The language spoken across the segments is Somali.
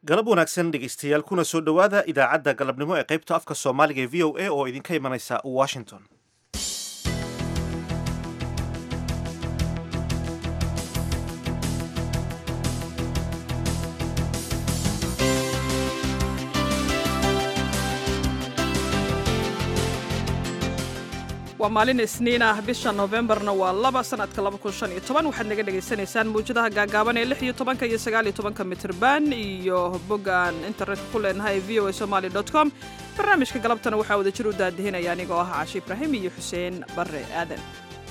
galab wanaagsan dhegaystayaal kuna soo dhowaada idaacadda galabnimo ee qaybta afka soomaaliga ee v o a oo idinka imanaysa washington waa maalin isniin ah bisha noofembarna waa laba sanadka waxaad naga dhagaysanaysaan mawjadaha gaagaaban ee lix iyo tobanka iyo sagaal iyo tobanka mitrban iyo boggaan internetka ku leenahay v o a somaali dot com barnaamijka galabtana waxaa wada jir u daadihinaya anigoo ah caashi ibraahim iyo xuseen barre aadan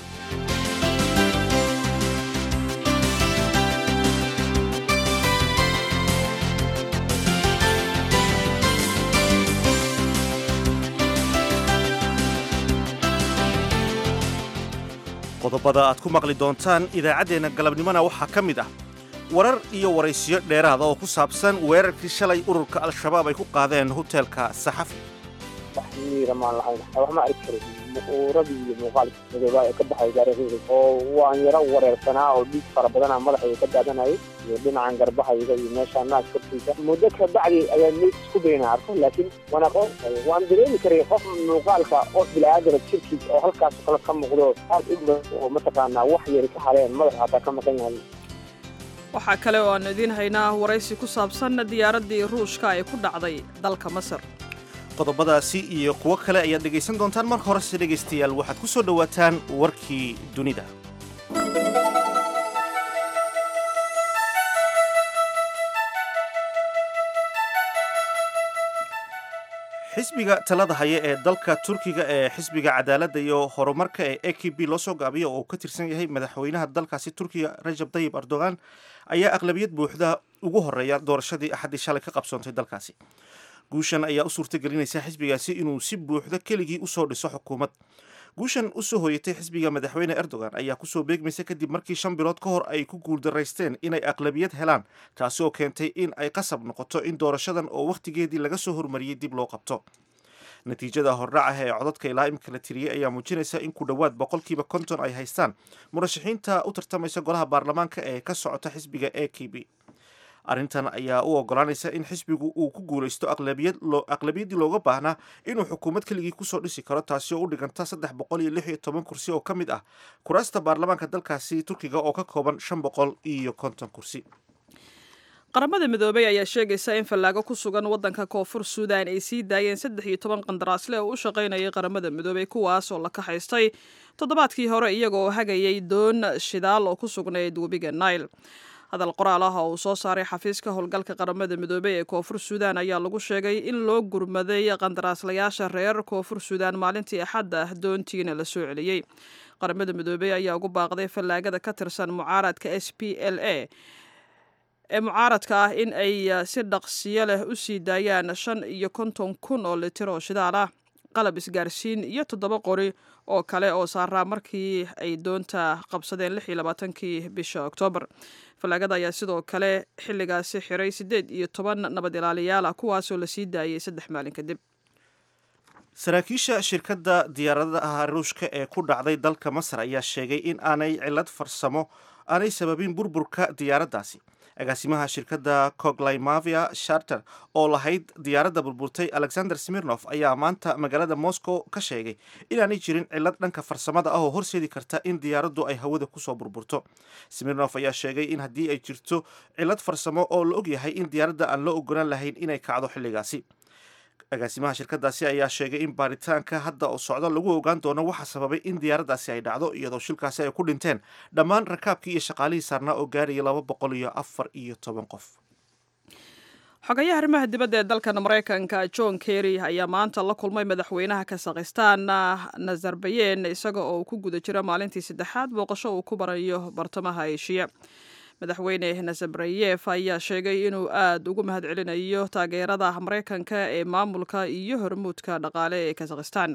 qodobada aad ku maqli doontaan idaacaddeenna galabnimona waxaa ka mid ah warar iyo waraysiyo dheeraada oo ku saabsan weerarkii shalay ururka al-shabaab ay ku qaadeen hoteelka saxafi wax miiramaan lahayn wax ma arki karin muuradii iyo muuqaalka madooba ee ka baxay gaariqeyga oo waan yaro wareersanaa oo dhiig fara badana madaxayga ka daadanayay iyo dhinacan garbahayga iyo meesha naag korkiisa muddo ka bacdi ayaa meyd isku dayna arko laakiin waan aqoon waan dareemi karay qof muuqaalka qof bilaaadana jirkiisa oo halkaas kale ka muuqdo aad u badan oo mataqaanaa wax yari ka haleen madaxa hataa ka maqan yahay waxaa kale oo aan idiin haynaa waraysi ku saabsan diyaaraddii ruushka ee ku dhacday dalka masar qodobadaasi iyo kuwo kale ayaad dhegaysan doontaan marka horese dhegaystayaal waxaad ku soo dhowaataan warkii dunida xisbiga talada haya ee dalka turkiga ee xisbiga cadaaladda iyo horumarka ee a k b loo soo gaabiyo oo uu ka tirsan yahay madaxweynaha dalkaasi turkiga rajab tayib erdogan ayaa aqlabiyad buuxda ugu horeeya doorashadii axaddii shalay ka qabsoontay dalkaasi guushan ayaa u suurtagelinaysa xisbigaasi inuu si buuxda keligii usoo dhiso xukuumad guushan usoo hooyatay xisbiga madaxweyne erdogan ayaa kusoo beegmaysa kadib markii shan bilood ka hor ay ku guuldaraysteen inay aqlabiyad helaan taasi oo keentay in ay qasab noqoto in doorashadan oo wakhtigeedii laga soo hormariyey dib loo qabto natiijada hordhacaha ee codadka ilaa imika la tiriyey ayaa muujinaysa in ku dhowaad boqolkiiba konton ay haystaan murashaxiinta u tartamaysa golaha baarlamaanka ee ka socota xisbiga a k b arrintan ayaa u ogolaanaysa in xisbigu uu ku guulaysto aqlabiyaddii looga baahnaa inuu xukuumad keligii kusoo dhisi karo taasi oo u dhiganta saddex boqol iyo lix iyo toban kursi oo ka mid ah kuraasta baarlamaanka dalkaasi turkiga oo ka kooban shan boqol iyo konton kursi qaramada midoobey ayaa sheegaysa in fallaago ku sugan waddanka koonfur suudan ay sii daayeen saddex iyo toban qandaraasle oo u shaqaynayay qaramada midoobey kuwaas oo la kaxaystay toddobaadkii hore iyaga oo hagayay doon shidaal oo ku sugnayd webiga nail hadal qoraal ah oo uu soo saaray xafiiska howlgalka qaramada midoobey ee koonfur suudan ayaa lagu sheegay in loo gurmaday qandaraaslayaasha reer koonfur suudan maalintii axadda ah doontiina la soo celiyey qaramada midoobey ayaa ugu baaqday fallaagada ka tirsan mucaaradka s p l a ee mucaaradka ah in ay si dhaqsiyo leh u sii daayaan shan iyo konton kun oo litir oo shidaal ah qalab isgaarsiin iyo toddoba qori oo kale oo saaraa markii ay doonta qabsadeen lix iyo labaatankii bisha oktoobar fallaagada ayaa sidoo kale xilligaasi xiray siddeed iyo toban nabad ilaaliyaal ah kuwaasoo la sii daayay saddex maalin kadib saraakiisha shirkadda diyaaradaha ruushka ee ku dhacday dalka masar ayaa sheegay in aanay cilad farsamo aanay sababin burburka diyaaraddaasi agaasimaha shirkadda coglimavia sharter oo lahayd diyaaradda burburtay alexander smirnof ayaa maanta magaalada moscow ka sheegay inaanay jirin cilad dhanka farsamada ah oo horseedi karta in diyaaraddu ay hawada kusoo burburto smirnof ayaa sheegay in haddii ay jirto cilad farsamo oo la ogyahay in diyaaradda aan loo ogolaan lahayn inay kacdo xilligaasi agaasimaha shirkadaasi ayaa sheegay in baaritaanka hadda oo socdo lagu ogaan doono waxa sababay in diyaaraddaasi ay dhacdo iyadoo shilkaasi ay ku dhinteen dhammaan rakaabkii iyo shaqaalihii saarnaa oo gaaraya laba boqol iyo afar iyo toban qof xogayaha arrimaha dibadda ee dalkan maraykanka john kerry ayaa maanta la kulmay madaxweynaha kasakhistaan nazarbayen isaga oo ku guda jira maalintii saddexaad booqasho uu ku barayo bartamaha eshiya madaxweyne nasabrayef ayaa sheegay inuu aad ugu mahad celinayo taageerada maraykanka ee maamulka iyo hormuudka dhaqaale ee kazakhistan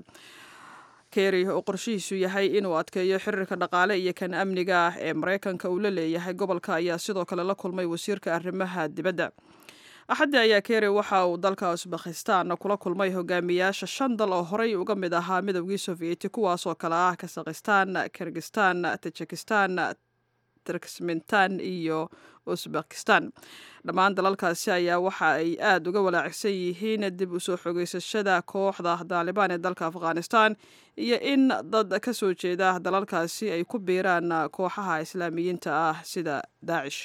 kerry oo qorshihiisu yahay inuu adkeeyo xiriirka dhaqaale iyo kan amniga ah ee maraykanka uu la leeyahay gobolka ayaa sidoo kale la kulmay wasiirka arrimaha dibadda axaddi ayaa kerry waxa uu dalka usbakhistan kula kulmay hogaamiyaasha shan dal oo horey uga mid ahaa midowgii sovieti kuwaasoo kale ah kazakhistan kirgistan tajikistan turkismintan iyo usbekistan dhammaan dalalkaasi ayaa waxa ay aada uga walaacsan yihiin dib usoo xogeysashada kooxda daalibaan ee dalka afghanistan iyo in dad ka soo jeeda dalalkaasi ay ku biiraan kooxaha islaamiyiinta ah sida daacish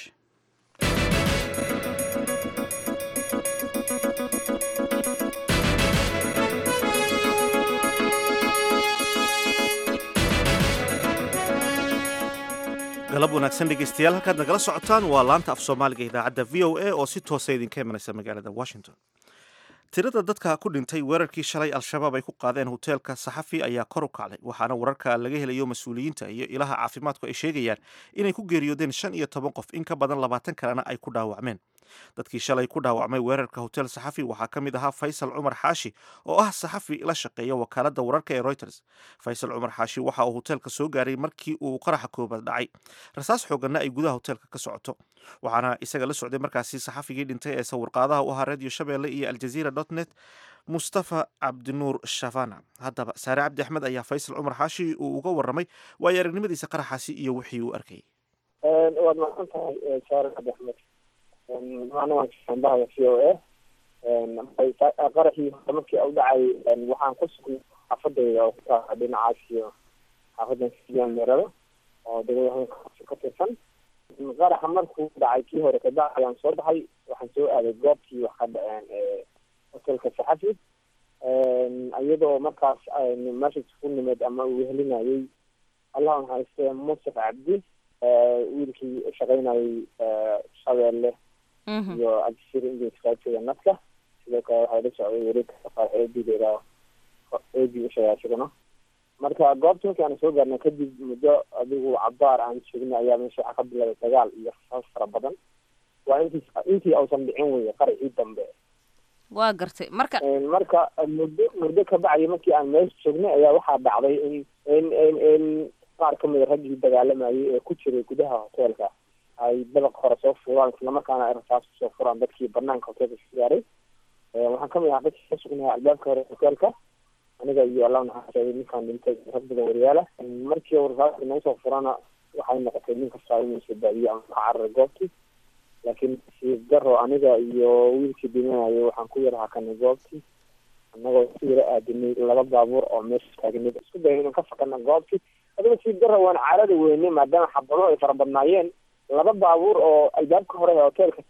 galab wanaagsan dhegeystayaal halkaad nagala socotaan waa laanta af soomaaliga idaacadda v o a oo si toosa idinka imanaysa magaalada washington tirada dadka ku dhintay weerarkii shalay al-shabaab ay ku qaadeen hoteelka saxafi ayaa kor u kacday waxaana wararka laga helayo mas-uuliyiinta iyo ilaha caafimaadku ay sheegayaan inay ku geeriyoodeen shan iyo toban qof in ka badan labaatan kalena ay ku dhaawacmeen dadkii shalay ku dhaawacmay weerarka hotel saxafi waxaa ka mid ahaa faysal cumar xaashi oo ah saxafi la shaqeeya wakaaladda wararka ee reuters faysal cumar xaashi waxa uu hoteelka soo gaaray markii uu qaraxa koobaad dhacay rasaas xooganna ay gudaha hoteelka ka socoto waxaana isaga la socday markaasi saxafigii dhintay ee sawirqaadaha u ahaa radio shabeelle iyo aljaziira dot net mustafa cabdinuur shavana haddaba saare cabdi axmed ayaa faysal cumar xaashi uu uga warramay waayo aragnimadiisa qaraxaasi iyo wixii uu arkayay waad mahadsan tahay saare cabdi axmed maanwaanbaha v o a qaraxii markii u dhacay waxaan ku sugnay xaafadayda oo kutaa dhinacaas iyo xaafadan siyan meerada oo degmada ka tirsan qaraxa markuu dhacay kii hore kadaac ayaan soo baxay waxaan soo aaday goobtii wax ka dhaceen hotelka saxafi iyadoo markaas meesha ku nimeed ama uu wehelinayay allah maxaiste musaf cabdi wiilkii shaqaynayay shabeelle iyo cabdisir inglis qaybteeda nadka sidoo kale waxaa la socday wareegka eedideeda eedi ushagaa isaguna marka goobta markii aan soo gaarnay kadib muddo adigu cabaar aan joognay ayaa meesha waxaa ka bilaabay dagaal iyo rasaas fara badan waa intii intii ausan dhicin weye qaracii dambe waa gartay marka marka muddo muddo ka bacdi markii aan meesha joognay ayaa waxaa dhacday in in in in qaar kamida raggii dagaalamayay ee ku jiray gudaha hoteelka ay dabaq hore soo furaan islamarkaana ay rasaas kusoo furaan dadkii banaanka hoteelka ka gaaray waxaan kamid ahaa dadkii ka sugnahay albaabka hore hoteelka aniga iyo allah naxaasay ninkaan dhintay rag badan wariyaala markii rasaasta nagu soo furana waxay noqotay nin kastaa inuu isbadaadiyo ama ka cararay goobtii laakiin siib daro aniga iyo wiilkii dhimanayay waxaan ku yara hakanay goobtii annagoo ku yara aadinay laba baabuur oo meesha taagnay isku dayan inaan ka fakana goobtii adiga siib daro waan caarada weynay maadaama xabado ay fara badnaayeen laba baabuur oo albaabka hore ee hoteelka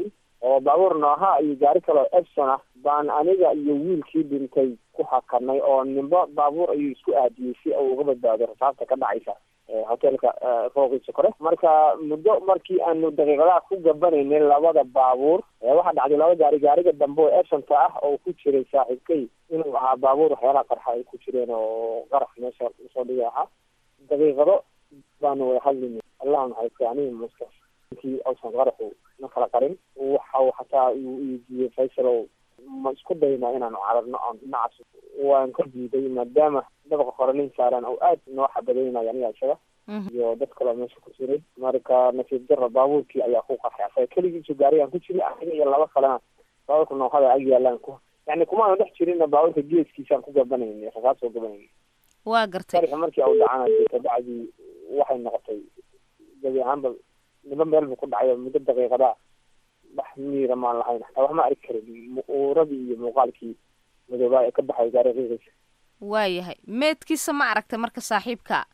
oo baabuur nooha iyo gaari kale oo epson ah baan aniga iyo wiilkii dhintay ku hakanay oo nimbo baabuur ayuu isku aadiyey si uu uga badbaado rasaasta ka dhacaysa hoteelka fooqiisa kore marka muddo markii aanu daqiiqadaha ku gabanaynay labada baabuur waxaa dhacday laba gaari gaariga dambe oo epsonka ah oo ku jiray saaxiibkay inuu ahaa baabuur waxyaalaha qarxa ay ku jireen oo qarax meesha usoo dhigi ahaa daqiiqado baanu wada hadlinay allah maxayste aniga muska inkii ausan qaraxu na kala qarin waxa xataa uu iidiiyey faysalow ma isku daynaa inaanu cararno oon dhinacaas waan ka diiday maadaama dabaqa hore nin saaran oo aad noo xabadaynayo aniga isaga iyo dad kaleo meesha ku jiray marka nasiib daro baabuurkii ayaa ku qarxay asaga keligiisu gaarigaan ku jiray aniga iyo laba kalena baabuurka noohada ag yaalaan ku yani kumaanu dhex jirinna baabuurka geeskiisaan ku gabanayna rasaas oo gabanayna waa gartay qaraxi markii au dhacana dee kabacdii waxay noqotay gabi ahaanba niba meel buu ku dhacayo muddo daqiiqada wax miira maan lahayn xataa wax ma arki karin uuradii iyo muuqaalkii madoobaa ee ka baxay gaari qiiqaysa waayahay meedkiisa ma aragtay marka saaxiibka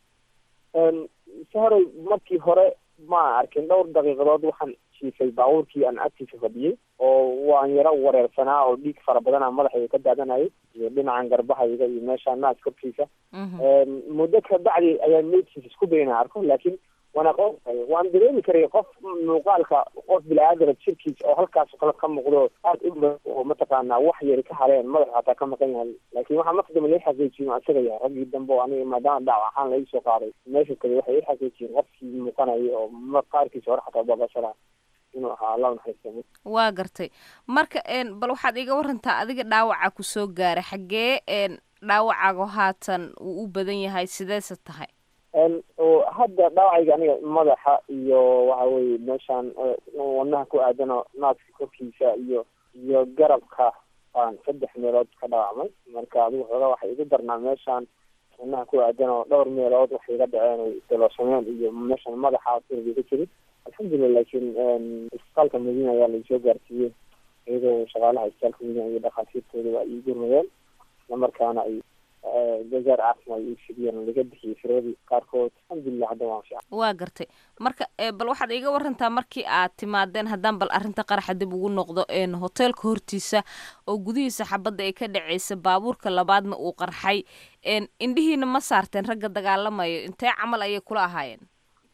si horey markii hore ma arkin dhowr daqiiqadood waxaan jiifay baabuurkii aan agtiisa fadhiyey oo waan yaro wareersanaa oo dhiig fara badanaa madaxayga ka daadanayay iyo dhinacan garbahayga iyo meesha naas korkiisa muddo ka bacdi ayaan meydkiisa isku dayna arko laakiin waan aqoon waan dareemi karay qof muuqaalka qof bilaaadana jirkiisa oo halkaas kale ka muuqdo aad u oo mataqaanaa wax yari ka hareen madaxa hataa ka maqan yahay laakiin waxaa markadamba lai xaqiijiyin isaga yahay raggii dambe oo aniga maadaama dhaawac ahaan laii soo qaaday meesha kale waxay i xaqiijiyeen qofkii muuqanayay oo qaarkiisa hore xataa babashada inuu ahaa allah naxariista waa gartay marka bal waxaad iga warantaa adiga dhaawaca kusoo gaaray xaggee dhaawacaago haatan uu u badan yahay sideese tahay hadda dhaawacayga aniga madaxa iyo waxa weye meeshaan wadnaha ku aadano naaska korkiisa iyo iyo garabka baan saddex meelood ka dhaawacmay marka adigu xoogaa waxay igu darnaa meeshaan wadnaha ku aadanoo dhowr meelood waxay iga dhaceen dalooshameen iyo meeshaan madaxa sirga ka jirin alxamdulilah laakiin isbitaalka madiina ayaa laisoo gaarsiiyey iyadoo shaqaalaha isbitaalka madiina iyo dhakhaatiirtooda waa ii gurmadeen islamarkaana ay gazaar caafimaad ii fidiyeen laga bixiyey firadii qaarkood alxamdulilah hadda waan fiican waa gartay marka bal waxaad iiga warantaa markii aad timaadeen haddaan bal arrinta qaraxa dib ugu noqdo hoteelka hortiisa oo gudihiisa xabadda ay ka dhaceysa baabuurka labaadna uu qarxay indhihiina ma saarteen ragga dagaalamayo intee camal ayay kula ahaayeen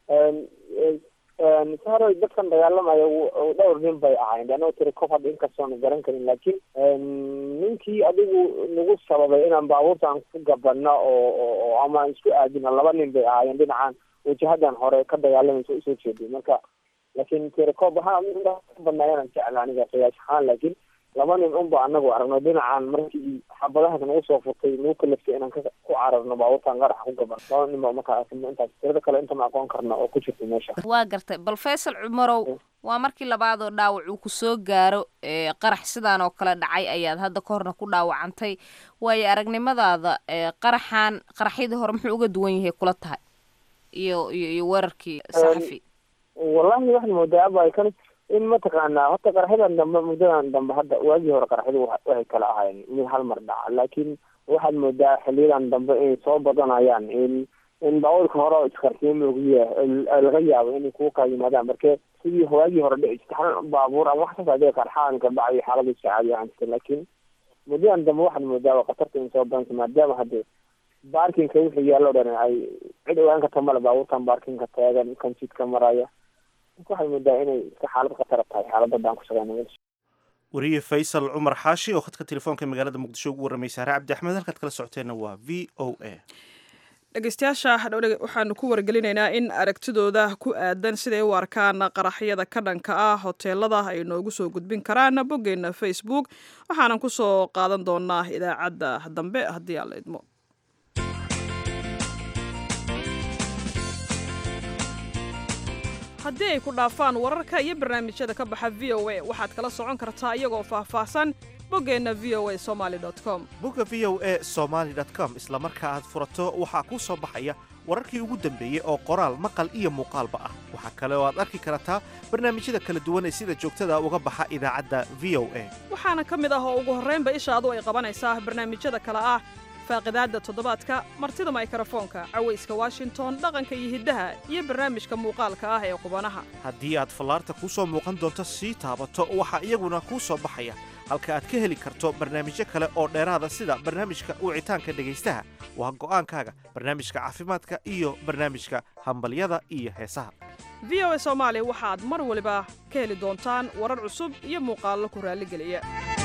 sahro dadkan dagaalamaya dhowr nin bay ahayn anoo tiri kof hadda inkastoona garan karin laakiin ninkii adigu nagu sababay inaan baabuurtaan ku gabano oo oo ama aan isku aadina laba nin bay ahaayeen dhinacan wajahadan hore ka dagaalamaysa usoo jeeday marka laakiin tiri kob waxaa ka badnaayaan jecla aniga qiyaas ahaan laakiin laba nin unba anagu aragno dhinacan markii xabadahaas nagu soo furtay nagu kalaftay inaan ku cararno baabuurtaan qaraxa ku gaban laba nin ba markaa intaas tirada kale inta ma aqoon karna oo ku jirta meesha waa gartay bal faysal cumarow waa markii labaad oo dhaawac uu kusoo gaaro qarax sidaan oo kale dhacay ayaad hadda ka horna ku dhaawacantay waayo aragnimadaada qaraxan qaraxyadii hore muxuu uga duwan yahay kula tahay iyo iyo iyo weerarkii saxafi wallahi waxaan moodaa aba kan in mataqaanaa horta qaraxyadan dambe muddadan dambe hadda waagii hore qaraxyadu waxay kala ahaayeen mid hal mar dhaca laakiin waxaad moodaa xiliyadan dambe inay soo badanayaan in in baabuurka hore iskarsiin laguya laga yaabo inay kuwa kaa yimaadaan marke sidii waagii hore dhici jirta hal baabuur ama wax saas adee qarxaan ka dhacayo xaalada iska caadi ahaan jirta laakiin muddadan dambe waxaad moodaa khatarta in soo badanta maadaama hadde baarkinka wixii yaallo dhan ay cid ogaan karta male baabuurtan baarkinka taagan kan jidka maraya waxay moodaa inay iska xaalad khatara tahay xaaladadaan ku shaqeyna meesha wariye faysal cumar xaashi oo khadka telefoonka magaalada muqdisho ugu warramay saare cabdi axmed halkaad kala socoteenna waa v o a dhegeystayaasha waxaanu ku wargelinaynaa in aragtidooda ku aadan siday u arkaan qaraxyada ka dhanka ah hoteelada ay noogu soo gudbin karaan boggeena facebook waxaanan ku soo qaadan doonaa idaacadda dambe haddii aan la idmo haddii ay ku dhaafaan wararka iyo barnaamijyada ka baxa v o a waxaad kala socon kartaa iyagoo faahfaahsan boggeenna v o a somaali com bogga v o a somaali com isla marka aad furato waxaa kuu soo baxaya wararkii ugu dambeeyey oo qoraal maqal iyo muuqaalba ah waxaa kale oo aad arki kartaa barnaamijyada kala duwan ee sida joogtada uga baxa idaacadda v o a waxaana ka mid ah oo ugu horraynba ishaadu ay qabanaysaa barnaamijyada kale ah faaqidaadda toddobaadka martida maykrofoonka cawayska washington dhaqanka iyo hiddaha iyo barnaamijka muuqaalka ah ee qubanaha haddii aad fallaarta kuu soo muuqan doonto sii taabato waxaa iyaguna kuu soo baxaya halka aad ka heli karto barnaamijyo kale oo dheeraada sida barnaamijka wicitaanka dhegaystaha waa go'aankaaga barnaamijka caafimaadka iyo barnaamijka hambalyada iyo heesaha v o a soomaali waxaad mar waliba ka heli doontaan warar cusub iyo muuqaallo ku raalligeliya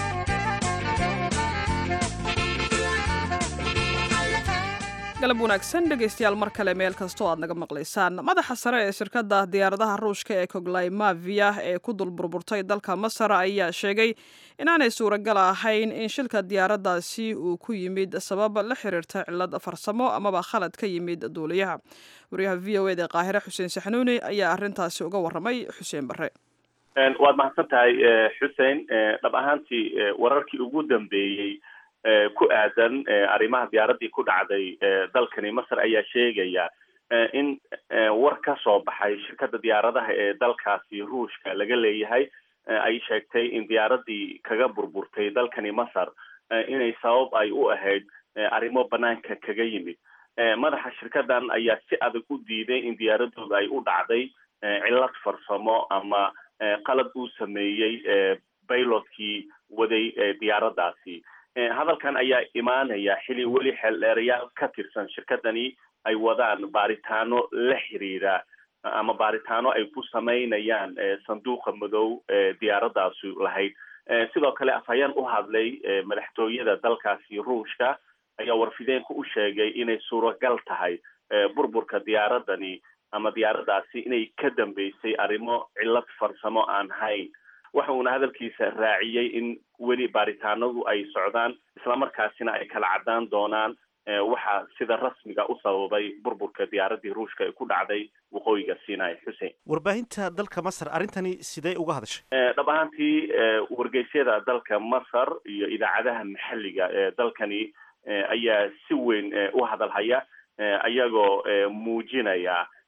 galab wanaagsan dhegaystayaal mar kale meel kastoo aad naga maqlaysaan madaxa sare ee shirkadda diyaaradaha ruushka ee koglaymavia ee ku dul burburtay dalka masar ayaa sheegay inaanay suuragal ahayn in shilka diyaaraddaasi uu ku yimid sabab la xiriirta cillad farsamo amaba khalad ka yimid duuliyaha wariyaha v o eda qaahire xuseen saxnuuni ayaa arrintaasi uga warramay xuseen barre waad mahadsan tahay xuseen dhab ahaantii wararkii ugu dambeeyey ku aadan arrimaha diyaaraddii ku dhacday dalkani masar ayaa sheegaya in war ka soo baxay shirkadda diyaaradaha ee dalkaasi ruushka laga leeyahay ay sheegtay in diyaaraddii kaga burburtay dalkani masar inay sabab ay u ahayd arrimo banaanka kaga yimid madaxa shirkaddan ayaa si adag u diiday in diyaaradooda ay u dhacday cillad farsamo ama qalad uu sameeyey bailotkii waday diyaaraddaasi hadalkan ayaa imaanaya xili weli xeeldheerayaal ka tirsan shirkadani ay wadaan baaritaano la xiriira ama baaritaano ay ku samaynayaan sanduuqa madow ee diyaaraddaasi lahayd sidoo kale afhayeen u hadlay madaxtooyada dalkaasi ruushka ayaa warfideenka u sheegay inay suuragal tahay burburka diyaaradani ama diyaaraddaasi inay ka dambeysay arrimo cillad farsamo aan hayn waxa uuna hadalkiisa raaciyey in weli baaritaanadu ay socdaan islamarkaasina ay kala caddaan doonaan waxaa sida rasmiga u sababay burburka diyaaraddii ruushka ee ku dhacday waqooyiga sinai xuseen warbaahinta dalka masar arrintani sidee uga hadashay dhab ahaantii wargeysyada dalka masar iyo idaacadaha maxalliga ee dalkani ayaa si weyn u hadalhaya iyagoo muujinaya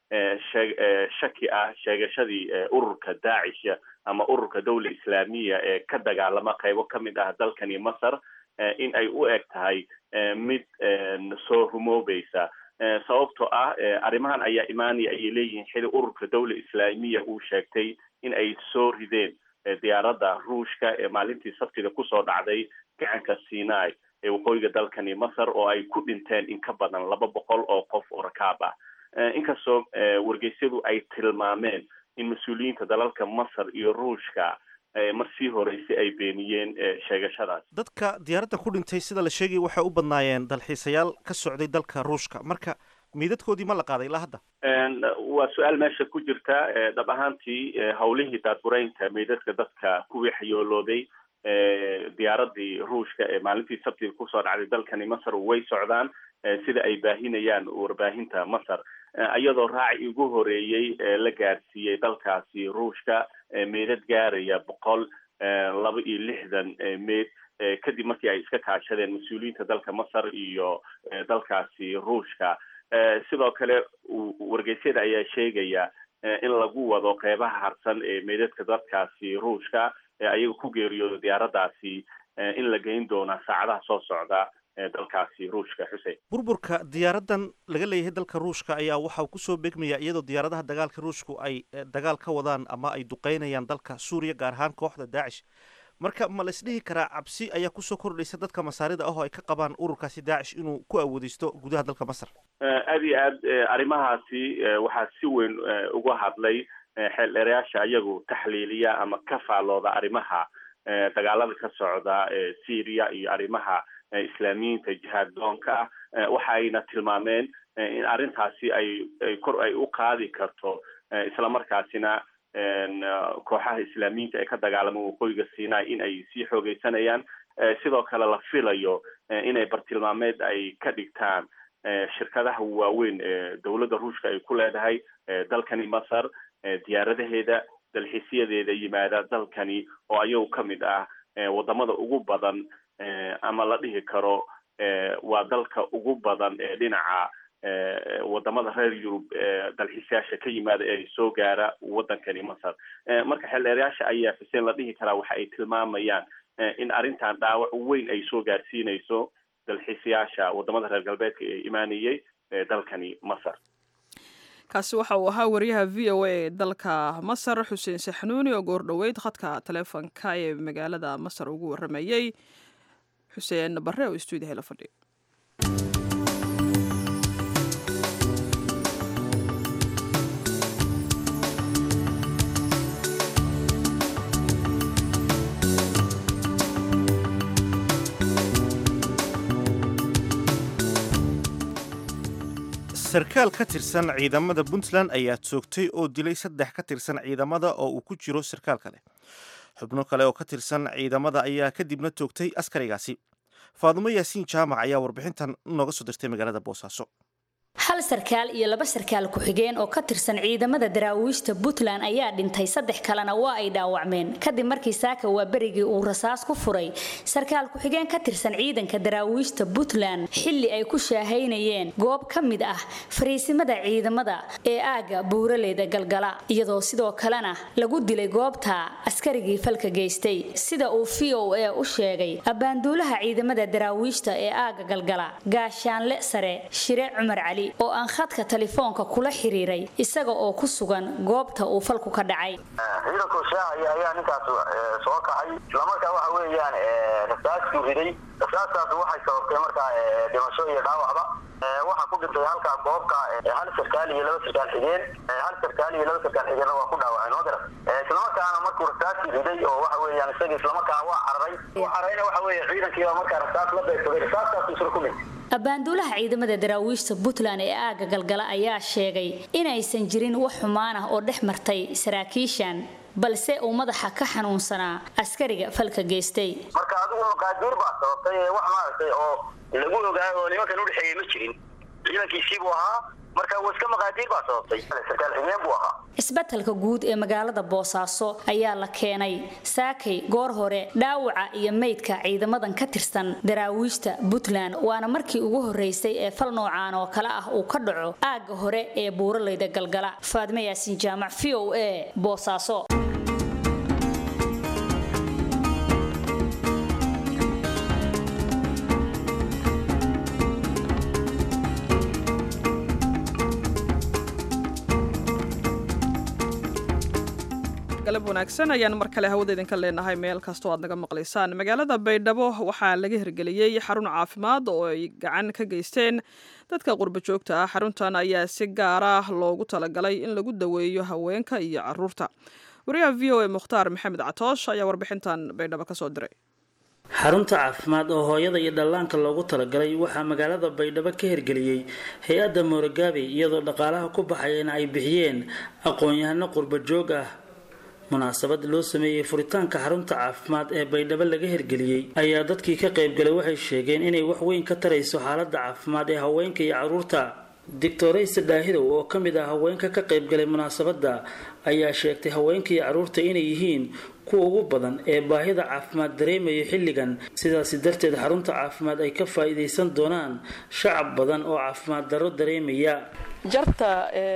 shaki ah sheegashadii ururka daacish ama ururka dawla islaamiya ee ka dagaalama qaybo ka mid ah dalkani masar in ay u eg tahay mid soo rumoobaysa sababtoo ah arrimahan ayaa imaanaya ayay leeyihiin xili ururka dawla islaamiya uu sheegtay in ay soo rideen diyaaradda ruushka ee maalintii sabtida kusoo dhacday gacanka sinai ee waqooyiga dalkani masar oo ay ku dhinteen in ka badan laba boqol oo qof oo rakaab ah inkastoo wargeysyadu ay tilmaameen in mas-uuliyiinta dalalka masar iyo ruushka mar sii horeysay ay beeniyeen sheegashadaas dadka diyaaradda ku dhintay sida la sheegay waxay u badnaayeen dalxiisayaal ka socday dalka ruushka marka miidadkoodii ma la qaaday ilaa hadda waa su-aal meesha ku jirta dhab ahaantii hawlihii daadbureynta meydadka dadka kuwii xayoolooday diyaaradii ruushka ee maalintii sabtida kusoo dhacday dalkani masar way socdaan sida ay baahinayaan warbaahinta masar iyadoo raaci ugu horeeyey la gaarsiiyey dalkaasi ruushka meydad gaaraya boqol laba iyo lixdan meyd kadib markii ay iska kaashadeen mas-uuliyiinta dalka masar iyo dalkaasi ruushka sidoo kale wargeysyada ayaa sheegaya in lagu wado qeybaha harsan ee meydadka dadkaasi ruushka ee ayaga ku geeriyooda diyaaraddaasi in la geyn doona saacadaha soo socda dalkaasi ruushka xusein burburka diyaaraddan laga leeyahay dalka ruushka ayaa waxaa kusoo beegmaya iyadoo diyaaradaha dagaalka ruushku ay dagaal ka wadaan ama ay duqeynayaan dalka suuriya gaar ahaan kooxda daacish marka ma la isdhihi karaa cabsi ayaa kusoo kordhaysa dadka masaarida ah oo ay ka qabaan ururkaasi daacish inuu ku awoodeysto gudaha dalka masar aad iyo aad arrimahaasi waxaa si weyn uga hadlay xeeldheerayaasha iyagu taxliiliya ama ka faallooda arrimaha dagaalada ka socda syria iyo arrimaha islaamiyiinta jihaad doonka ah waxa ayna tilmaameen in arrintaasi ay ay kor ay u qaadi karto islamarkaasina kooxaha islaamiyiinta ee ka dagaalama waqooyiga sinai in ay sii xoogeysanayaan sidoo kale la filayo inay bartilmaameed ay ka dhigtaan shirkadaha waaweyn ee dowladda ruushka ay ku leedahay dalkani masar diyaaradaheeda dalxiisyadeeda yimaada dalkani oo ayagu ka mid ah wadamada ugu badan ama la dhihi karo waa dalka ugu badan ee dhinaca wadamada reer yurub dalxiisyaasha ka yimaada ee soo gaara wadankani masar marka xeeldheerayaasha ayaa xuseen la dhihi karaa waxa ay tilmaamayaan in arrintan dhaawac weyn ay soo gaarsiinayso dalxiisayaasha wadamada reer galbeedka ee imaanayay dalkani masar kaasi waxa uu ahaa wariyaha v o a ee dalka masar xuseen saxnuuni oo goordhoweyd khadka taleefonka ee magaalada masar ugu waramayey xuseen bare oo stuudiyaha la fadhiya sarkaal ka tirsan ciidamada puntland ayaa toogtay oo dilay saddex ka tirsan ciidamada oo uu ku jiro sarkaal kale xubno kale oo ka tirsan ciidamada ayaa kadibna toogtay askarigaasi faadumo yaasiin jaamac ayaa warbixintan nooga soo dirtay magaalada boosaaso hal sarkaal iyo laba sarkaal ku-xigeen oo ka tirsan ciidamada daraawiishta puntland ayaa dhintay saddex kalena waa ay dhaawacmeen kadib markii saaka waa berigii uu rasaas ku furay sarkaal ku-xigeen ka tirsan ciidanka daraawiishta puntland xilli ay ku shaahaynayeen goob ka mid ah fariisimada ciidamada ee aagga buuraleyda galgala iyadoo sidoo kalena lagu dilay goobta askarigii falka geystay sida uu v o a u sheegay abbaanduulaha ciidamada daraawiishta ee aagga galgala gaashaanle sare shire cumar cali oo aan khadka telefoonka kula xiriiray isaga oo ku sugan goobta uu falku ka dhacay ciidanku shaacaya ayaa ninkaas soo kacay islamarkaa waxa weeyaan rasaasku riday rasaastaas waxay sababtay markaa dhimasho iyo dhaawacba waxaa ku dhintay halkaa goobka hal sarkaal iyo laba sarkaal xigeen hal sarkaal iyo laba sarkaal xigeenna waa ku dhaawaceen oo garan islamarkaana markuu rasaasku riday oo waxa weeyaan isaga islamarkaana waa cararay waa cararayna waxa weeye ciidankiiba markaa rasaas la beegsaday rasaastaas isla ku dhintay abbaanduulaha ciidamada daraawiishta puntland ee aagga galgala ayaa sheegay inaysan jirin wax xumaan ah oo dhex martay saraakiishan balse uu madaxa ka xanuunsanaa askariga falka geystay marka adigu maqaadiir baa sababtay wax maaragtay oo lagu ogaayo oo nimankan udhexeeyey ma jirin ciidankiisiibuu ahaa marka waa iska maqaadiir baa sababtay sarkaal xigeen buu ahaa isbetelka guud ee magaalada boosaaso ayaa la keenay saakay goor hore dhaawaca iyo meydka ciidamadan ka tirsan daraawiishta puntland waana markii ugu horeysay ee fal noocaan oo kale ah uu ka dhaco aagga hore ee buuraleyda galgala faadme yaasiin jaamac v o a boosaaso galab wanaagsan ayaan mar kale hawada idinka leenahay meel kastoo aad naga maqlaysaan magaalada baydhabo waxaa laga hirgeliyey xarun caafimaad oo ay gacan ka geysteen dadka qurba joogta ah xaruntan ayaa si gaar ah loogu talagalay in lagu daweeyo haweenka iyo caruurta wariyaha v o a mukhtaar maxamed catoosh ayaa warbixintan baydhabo kasoo diray xarunta caafimaad oo hooyada iyo dhallaanka loogu talagalay waxaa magaalada baydhabo ka hirgeliyey hay-adda moorogaabi iyadoo dhaqaalaha ku baxayana ay bixiyeen aqoon-yahano qurba joog ah munaasabad loo sameeyey furitaanka xarunta caafimaad ee baydhabo laga hirgeliyey ayaa dadkii ka qaybgalay waxay sheegeen inay wax weyn ka tarayso xaaladda caafimaad ee haweenka iyo caruurta doctorayse dhaahidow oo ka mid ah haweenka ka qaybgalay munaasabadda ayaa sheegtay haweenka iyo caruurta inay yihiin kuwa ugu badan ee baahida caafimaad dareemaya xilligan sidaasi darteed xarunta caafimaad ay ka faa-iideysan doonaan shacab badan oo caafimaad darro dareemaya jarta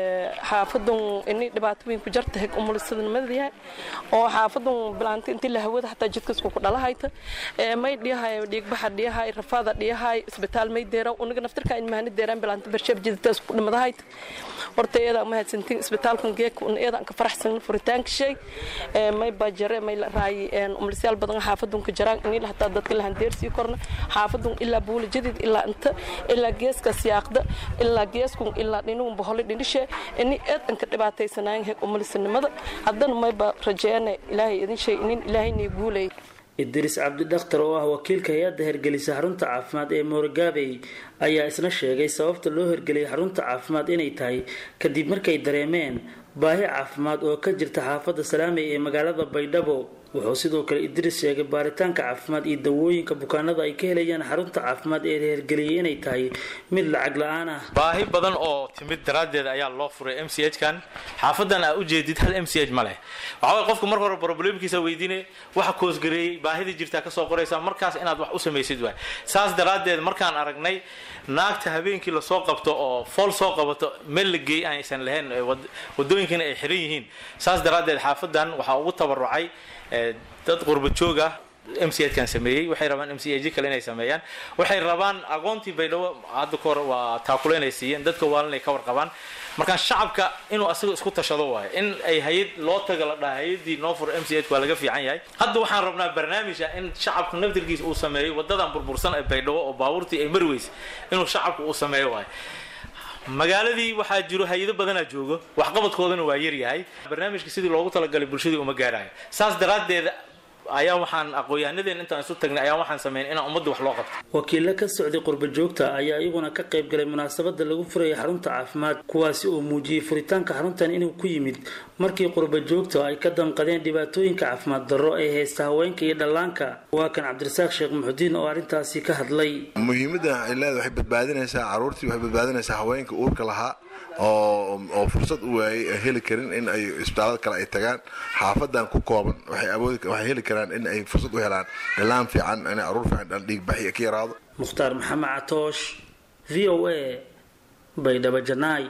xaafadun ini dhibaatooyinku jarta heg umulisadnimadayahay oo xaafadun bilaanta intii la hawada hataa jidkasku ku dhalahayta may dhiyahay dhiigbaxa dhiyahay rafaada dhiyahay isbitaal may deera uniga naftirka in mahani deeraan bilaanta barsheeb jiditaas ku dhimadahayta horta iyada mahadsantiin isbitaalkan geeka un iyada ka faraxsan furitaanka shay may bajare may raay umulisyaal badan xaafadun ka jaraan ini hataa dadka lahan deersii korna xaafadun ilaa buula jadid ilaa inta ilaa geeska siyaaqda ilaa geeskun ilaa dhinuun bohole dhinishe ini eedanka dhibaataysanaayan heeg umulisanimada haddana mayba rajeene ilaahay idin shay inin ilaahay nii guulay idriis cabdidhakhtar oo ah wakiilka hay-adda hergelisa xarunta caafimaad ee moorgaabey ayaa isna sheegay sababta loo hergeliyay xarunta caafimaad inay tahay kadib markay dareemeen baahi caafimaad oo ka jirta xaafadda salaamey ee magaalada baydhabo wuxuu sidoo kale idriis sheegay baaritaanka caafimaad iyo dawooyinka bukaanada ay ka helayaan xarunta caafimaad ee hergeliyay inay tahay mid lacag la-aan ah baahi badan oo timid daraaddeed ayaa loo furay m c h kan xaafadan aa ujeedid hal m c h ma leh waxaway qofku marka hore problemkiisa weydiine waxa koosgareeyey baahidii jirtaa kasoo qoraysa markaas inaad wax u samaysid waay saas daraaddeed markaan aragnay naagta habeenkii lasoo qabto oo fool soo qabato meel la geey aysan lahayn wadooyinkiina ay xiran yihiin saas daraaddeed xaafadan waxaa ugu tabarucay dad qurba joog ah m c h kan sameeyey waxay rabaan m c h kale inay sameeyaan waxay rabaan aqoontii baydhabo hadda ka hor waa taakule inay siiyeen dadka waalan ay ka warqabaan markaa shacabka inuu asaga isku tashado waayo in ay hay-ad loo taga la dhaha hay-adii noo furo m c h waa laga fiican yahay hadda waxaan rabnaa barnaamij ah in shacabka naftirkiisa uu sameeyo wadadan burbursan ee baydhabo oo baabuurtii ay mari weysa inuu shacabka uu sameeyo waayo magaaladii waxaa jiro hay-ado badanaa joogo waxqabadkoodana waa yaryahay barnaamijka sidii loogu talagalay bulshadii uma gaarayo saas daraaddeed ayaa waxaan aqoon-yahanadeen intaan isu tagnay ayaa waxaan sameyn inaan ummadda wax loo qabto wakiilo ka socday qurba joogta ayaa iyaguna ka qayb galay munaasabada lagu furayay xarunta caafimaad kuwaasi oo muujiyey furitaanka xaruntan inuu ku yimid markii qurba joogta ay ka damqadeen dhibaatooyinka caafimaad darro ee haysta haweenka iyo dhallaanka waa kan cabdirasaaq sheekh muxudiin oo arrintaasi ka hadlay muhiimadda ay leedahay waxay badbaadinaysaa caruurtii waxay badbaadinaysaa haweenka uurka lahaa oo oo fursad u waayay heli karin in ay isbitaalada kale ay tagaan xaafadan ku kooban waxay awoodi waxay heli karaan in ay fursad u helaan dhalaan fiican in caruur fiican dhiig baxi ka yaraado mukhtaar maxamed catoosh v o a baydhabo janaay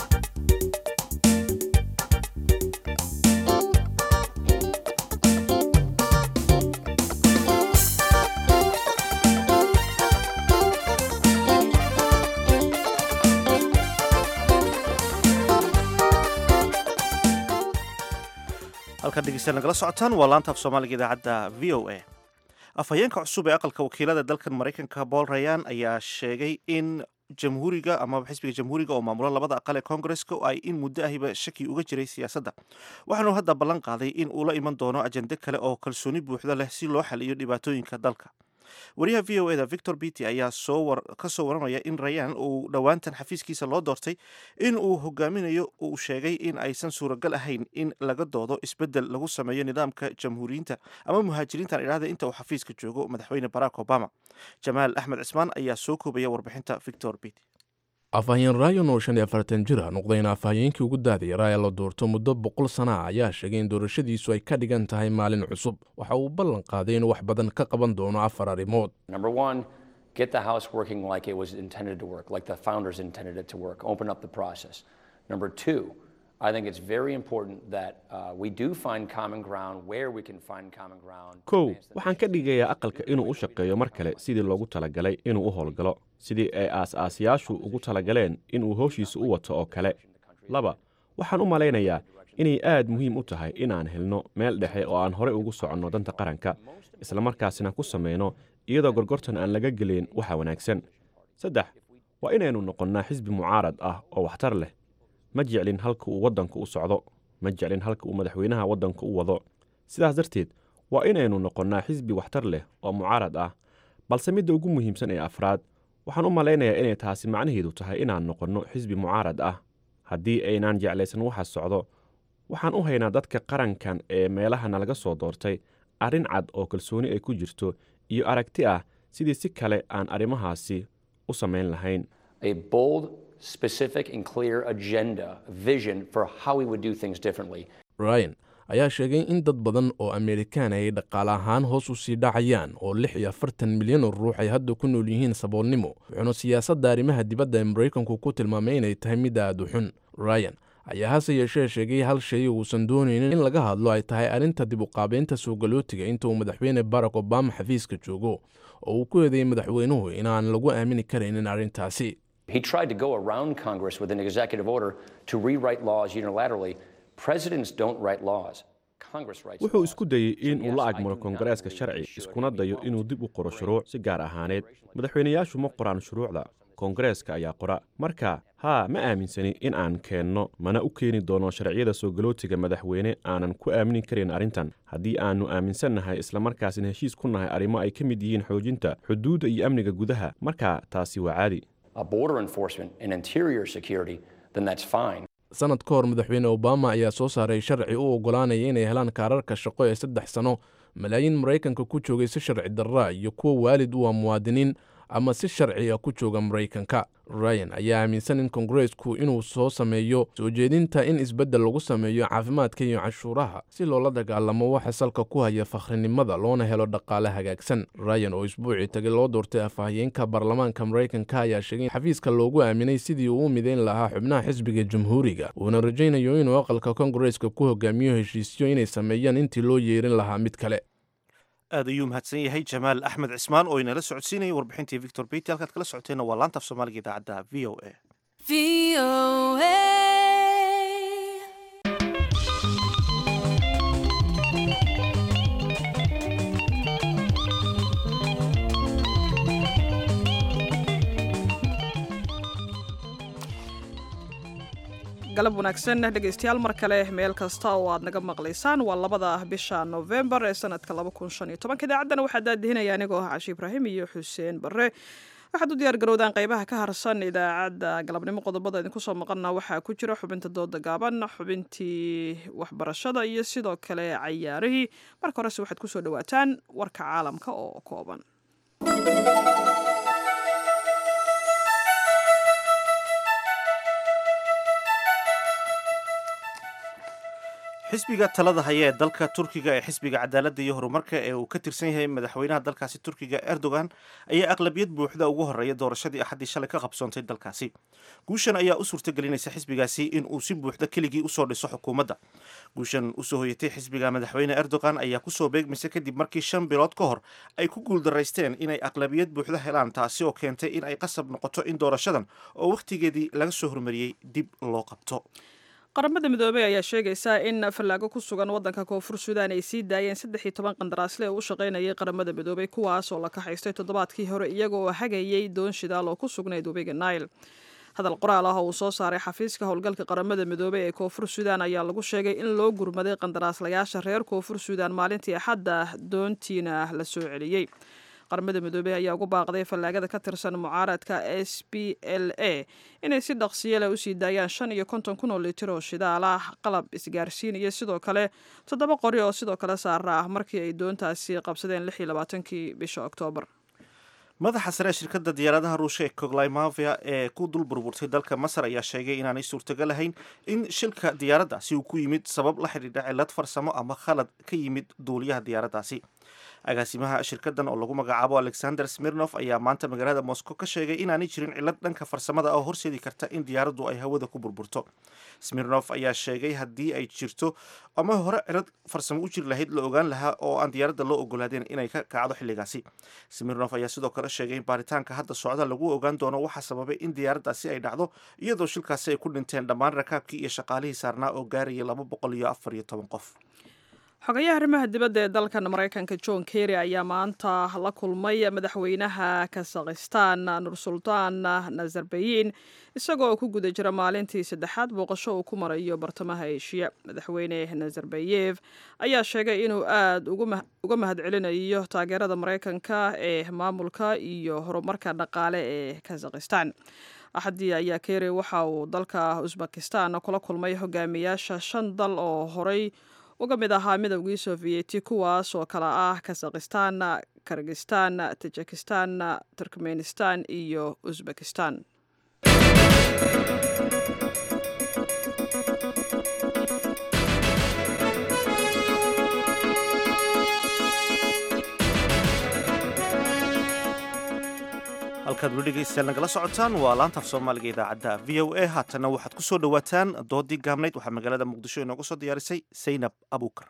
halkan dhegeystayaal nagala socotaan waa laanta af soomaaliga idaacadda v o a afhayeenka cusub ee aqalka wakiilada dalkan maraykanka paul rayan ayaa sheegay in jamhuuriga amaba xisbiga jamhuuriga oo maamula labada aqal ee koongareska ay in muddo ahiba shaki uga jiray siyaasadda waxaanu hadda ballan qaaday in uu la iman doono ajende kale oo kalsooni buuxda leh si loo xaliyo dhibaatooyinka dalka wariyaha v o eda victor bity ayaa ka soo waramaya in rayan uu dhowaantan xafiiskiisa loo doortay in uu hogaaminayo uu sheegay in aysan suuragal ahayn in laga doodo isbedel lagu sameeyo nidaamka jamhuuriyiinta ama muhaajiriintan idhahda inta uu xafiiska joogo madaxweyne barack obama jamaal axmed cismaan ayaa soo koobaya warbixinta victor bity afhayeen ryan oo shan iyo afartan jir ah noqdayna afhayeenkii ugu daadayaraa ee la doorto muddo boqol sana ah ayaa sheegay in doorashadiisu ay ka dhigan tahay maalin cusub waxa uu ballan qaaday inuu wax badan ka qaban doono afar arrimood get the House working like it was intended to work, like the founders intended it to work, open up the process. Number two, I think it's very important that uh, we do find common ground where we can find common ground. kow waxaan ka dhigayaa aqalka inuu u shaqeeyo mar kale sidii loogu talagalay inuu u howlgalo sidii ay aas-aasiyaashu ugu talagaleen inuu howshiisa u wato oo kale laba waxaan u malaynayaa inay aad muhiim u tahay inaan helno meel dhexe oo aan horey ugu soconno danta qaranka islamarkaasina ku samayno iyadoo gorgortan aan laga gelin waxa wanaagsan saddex waa inaynu noqonnaa xisbi mucaarad ah oo waxtar leh ma jeclin halka uu waddanku u socdo ma jeclin halka uu madaxweynaha waddanku u wado sidaas darteed waa inaynu noqonnaa xisbi waxtar leh oo mucaarad ah balse midda ugu muhiimsan ee afraad waxaan u malaynayaa inay taasi macnaheedu tahay inaan noqonno xisbi mucaarad ah haddii aynaan jeclaysan waxa socdo waxaan u haynaa dadka qarankan ee meelaha nalaga soo doortay arrin cad oo kalsooni ay ku jirto iyo aragti ah sidii si kale aan arrimahaasi u samayn lahayn A bold, specific, and clear agenda, a vision for how we would do things differently. ryan ayaa sheegay in dad badan oo amerikaan ay dhaqaale ahaan hoos u sii dhacayaan oo lix iyo afartan milyan oo ruux ay hadda ku nool yihiin saboolnimo wuxuuna siyaasadda arrimaha dibadda ee maraykanku ku tilmaamay inay tahay mid aad u xun ryan ayaa hase yeeshee sheegay hal shay uusan doonaynin in laga hadlo ay tahay arrinta dib u qaabeynta suugalootiga inta uu madaxweyne barack obama xafiiska joogo oo uu ku eedeeyey madaxweynuhu inaan lagu aamini karaynin arrintaasi He tried to go around Congress with an executive order to rewrite laws unilaterally. Presidents don't write laws. Congress writes wuxuu isku dayey in uu la agmaro koongareeska sharci iskuna dayo inuu dib u qoro shuruuc si gaar ahaaneed madaxweynayaashu ma qoraan shuruucda koongareeska ayaa qora marka haa ma aaminsani in aan keenno mana u keeni doono sharciyada soo galootiga madaxweyne aanan ku aamini karin arrintan haddii aannu aaminsannahay islamarkaasina heshiis ku nahay arrimo ay ka mid yihiin xoojinta xuduudda iyo amniga gudaha marka taasi waa caadi a border enforcement and interior security, then that's fine. sanad ka hor madaxweyne obama ayaa soo saaray sharci u oggolaanaya inay helaan kaararka shaqo ee saddex sano malaayiin maraykanka ku joogay si sharci darra iyo kuwa waalid u ah muwaadiniin ama si sharci ah ku jooga maraykanka ryan ayaa aaminsan in kongareesku inuu soo sameeyo soo jeedinta in isbeddel lagu sameeyo caafimaadka iyo cashuuraha si loola dagaalamo waxa salka ku haya fakhrinimada loona helo dhaqaale hagaagsan ryan oo isbuucii tagay loo doortay afhayeenka baarlamaanka maraykanka ayaa sheegay in xafiiska loogu aaminay sidii uu u midayn lahaa xubnaha xisbiga jamhuuriga uuna rajaynayo inuu aqalka kongareeska ku hogaamiyo heshiisyo inay sameeyaan intii loo yeerin lahaa mid kale aad ayuu mahadsan yahay jamaal axmed cismaan oo inala socodsiinayay warbixintii victor beti halkaad kala socoteenna waa laanta af soomaaliga idaacadda v o a galab wanaagsan dhegaystayaal mar kale meel kasta oo aad naga maqlaysaan waa labada bisha novembar ee sanadka idaacaddana waxaa daadihinaya anigoo ah cashi ibraahim iyo xuseen barre waxaad u diyaar garowdaan qaybaha ka harsan idaacadda galabnimo qodobada idinku soo maqana waxaa ku jira xubinta dooda gaaban xubintii waxbarashada iyo sidoo kale cayaarihii marka horese waxaad kusoo dhawaataan warka caalamka oo kooban xisbiga talada haya ee dalka turkiga ee xisbiga cadaaladda iyo horumarka ee uu ka tirsan yahay madaxweynaha dalkaasi turkiga erdogan ayaa aqlabiyad buuxda ugu horeeya doorashadii axaddii shalay ka qabsoontay dalkaasi guushan ayaa u suurtagelinaysa xisbigaasi in uu si buuxda keligii usoo dhiso xukuumadda guushan usoo hoyatay xisbiga madaxweyne erdogan ayaa kusoo beegmaysa kadib markii shan bilood ka hor ay ku guuldaraysteen inay aqlabiyad buuxda helaan taasi oo keentay in ay qasab noqoto in doorashadan oo wakhtigeedii laga soo hormariyey dib loo qabto qaramada midoobey ayaa sheegaysaa in fallaago ku sugan waddanka koonfur suudaan ay sii daayeen saddex iyo toban qandaraasle oo u shaqaynayay qaramada midoobey kuwaas oo la kaxaystay toddobaadkii hore iyaga oo hagayay doon shidaal oo ku sugnayd webiga nail hadal qoraal ah oo uu soo saaray xafiiska howlgalka qaramada midoobey ee koonfur suudaan ayaa lagu sheegay in loo gurmaday qandaraaslayaasha reer koonfur suudaan maalintii axadda doontiina la soo celiyey qaramada midoobey ayaa ugu baaqday fallaagada ka tirsan mucaaradka s b l a inay si dhaqsiyo leh usii daayaan shan iyo konton kun oo litir oo shidaal ah qalab isgaarsiin iyo sidoo kale toddoba qori oo sidoo kale saara ah markii ay doontaasi qabsadeen lix iyo labaatankii bisha oktoobar madaxa sare ee shirkadda diyaaradaha ruushka ee koglymavia ee ku dul burburtay dalka masar ayaa sheegay inaanay suurtagal ahayn in shilka diyaaraddaasi uu ku yimid sabab la xidhiidha cilad farsamo ama khalad ka yimid duuliyaha diyaaraddaasi agaasimaha shirkaddan oo lagu magacaabo alexander smirnof ayaa maanta magaalada moscow ka sheegay inaanay jirin cilad dhanka farsamada oo horseedi karta in diyaaraddu ay hawada ku burburto smirnof ayaa sheegay haddii ay jirto ama hore cilad farsamo u jiri lahayd la ogaan lahaa oo aan diyaaradda loo ogolaadeen inay ka kacdo xilligaasi smirnof ayaa sidoo kale sheegay in baaritaanka hadda socda lagu ogaan doono waxaa sababay in diyaaraddaasi ay dhacdo iyadoo shilkaasi ay ku dhinteen dhammaan rakaabkii iyo shaqaalihii saarnaa oo gaarayay laba boqol iyo afar iyo toban qof xogayaha arrimaha dibadda ee dalkan maraykanka john kerry ayaa maanta la kulmay madaxweynaha kazakhistan nursultaan nazarbayin isagoo ku guda jira maalintii saddexaad booqasho uu ku marayo bartamaha eshiya madaxweyne nazarbayev ayaa sheegay inuu aada uga mahadcelinayo taageerada maraykanka ee maamulka iyo horumarka dhaqaale ee kazakhistan axadii ayaa kerry waxa uu dalka usbekistan kula kulmay hogaamiyaasha shan dal oo horay uga mid ahaa midowgii sofiyeeti kuwaas oo kale ah kazakhistan kirgistan tajikistan turkmenistan iyo usbekistan halkaad weli dhegeystayaal nagala socotaan waa laantaaf soomaaliga idaacadda v o a haatanna waxaad ku soo dhowaataan doodii gaabnayd waxaa magaalada muqdisho inooga soo diyaarisay saynab abuukar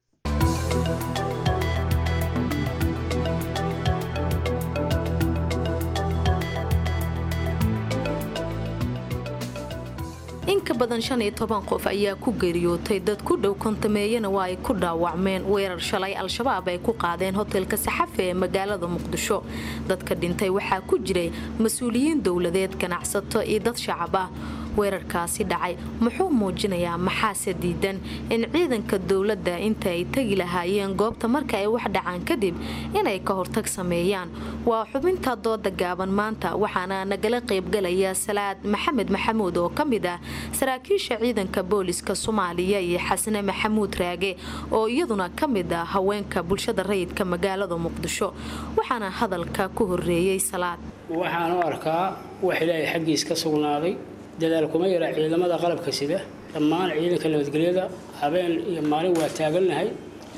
in ka badan shan iyo toban qof ayaa ku geeriyootay dad ku dhow kontameeyana waa ay ku dhaawacmeen weerar shalay al-shabaab ay ku qaadeen hotelka saxafe ee magaalada muqdisho dadka dhintay waxaa ku jiray mas-uuliyiin dowladeed ganacsato iyo dad shacab ah weerarkaasi dhacay muxuu muujinayaa maxaase diidan in ciidanka dowladda inta ay tegi lahaayeen goobta marka ay wax dhacaan kadib inay ka hortag sameeyaan waa xubinta dooda gaaban maanta waxaana nagala qaybgalaya salaad maxamed maxamuud oo ka mid ah saraakiisha ciidanka booliska soomaaliya iyo xasne maxamuud raage oo iyaduna ka mid ah haweenka bulshada rayidka magaalada muqdisho waxaana hadalka ku horeeyey salaad waxaan u arkaa wax ilaahay xaggiis ka sugnaaday dadaal kuma yara ciidamada qalabka sida dhammaan ciidanka nabadgelyada habeen iyo maalin waa taagannahay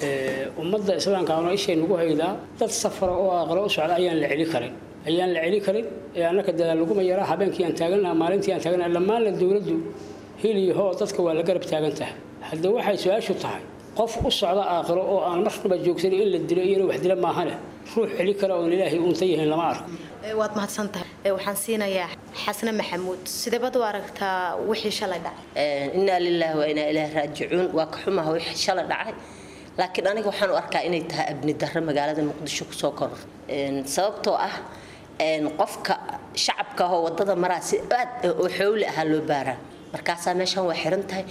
ummadda islaamka ano ishay nagu haydaa dad safara oo aqlo u socda ayaan la celi karin ayaan la celi karin ee annaka dadaal laguma yara habeenkii aan taagannaha maalintii aan taagannaha dhammaanna dowladdu hiliyo hoo dadka waa la garab taagan tahay haddii waxay su-aashu tahay qof u socda aakhiro oo aan marnaba joogsan in la dilo iyana wax dila maahane ruux celi kara oon ilaahay uunta yahayn lama arko waad mahadsantahay waxaan siinayaa xasne maxamuud sideebad u aragtaa wixii shalay dhacay innaa lilaahi wa inaa ilaahi raajicuun waa ka xumaha wixii shalay dhacay laakiin aniga waxaan u arkaa inay tahay abni darro magaalada muqdisho kusoo koror sababtoo ah qofka shacabka ahoo wadada maraa si aad oo xowli ahaa loo baaraa markaasaa meeshan waa xiran tahay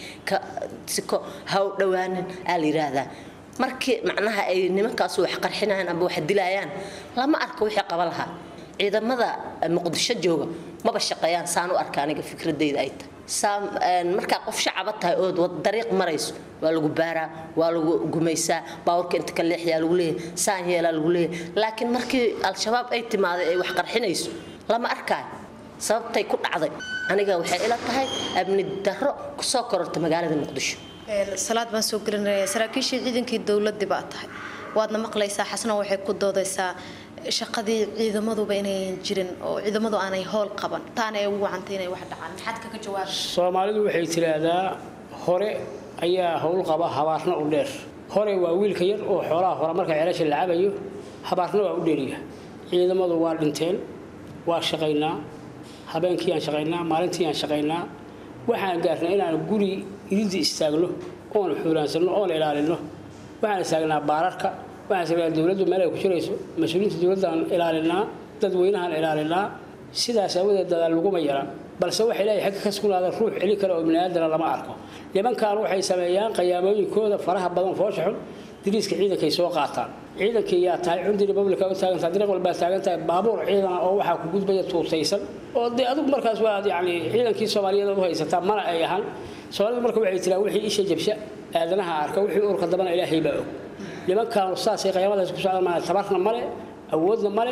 siko ha u dhowaanin aa la yidhaahdaa markii macnaha ay nimankaasu wax qarxinayaan amba wax dilayaan lama arko wixii qaba lahaa ciidamada muqdisho jooga maba shaqeeyaan saan u arka aniga fikradayda ay tahay markaa qof shacaba tahay ood dariiq marayso waa lagu baaraa waa lagu gumaysaa baawarka inta ka leexyaa lagu leeyahay saan yeelaa lagu leeyahay laakiin markii al-shabaab ay timaaday ay wax qarxinayso lama arkaayo sababtay ku dhacday aniga waxay ila tahay amni darro kusoo kororta magaalada muqdisho salaad baan soo gelinaya saraakiishii ciidankii dowladii baa tahay waadna maqlaysaa xasna waxay ku doodaysaa shaqadii ciidamaduba inayan jirin oo ciidamadu aanay howl qaban taana ay ugu wacantay inay wax dhacaan maxaad kaga jawaaba soomaalidu waxay tiraahdaa hore ayaa howl qaba habaarna u dheer hore waa wiilka yar oo xoolaha hore marka ceelasha la cabayo habaarna waa u dheeriya ciidamadu waa dhinteen waa shaqaynaa habeenkii aan shaqaynaa maalintii aan shaqaynaa waxaan gaarnay inaan guri idinta istaagno oon xuuraansanno oon ilaalino waxaan istaagnaa baararka waxaan istaagnaa dowladdu meel ay ku jirayso mas-uuliyiinta dowladdaan ilaalinaa dadweynahaan ilaalinaa sidaas awadeed dadaal laguma yara balse waxa ilaahay xagga ka sugnaada ruux celi kara oo biniaadana lama arko nimankan waxay sameeyaan qayaamooyinkooda faraha badan foosha xun diriiska ciidankay soo qaataan ciidankii yaa tahay cundi republica u taagantahay dariiq walbaa taagan tahay baabuur ciidana oo waxaa ku gudbaya tuutaysan oo dee adigu markaas waa yani ciidankii soomaaliyeed u haysataa mana ay ahaan soomaalidu marka waxay tiraa wixii isha jabsha aadanaha arka wixii urka dambana ilaahay baa og nimankaanu saasay qayaamadaas ku socdaan maana tabarna male awoodna male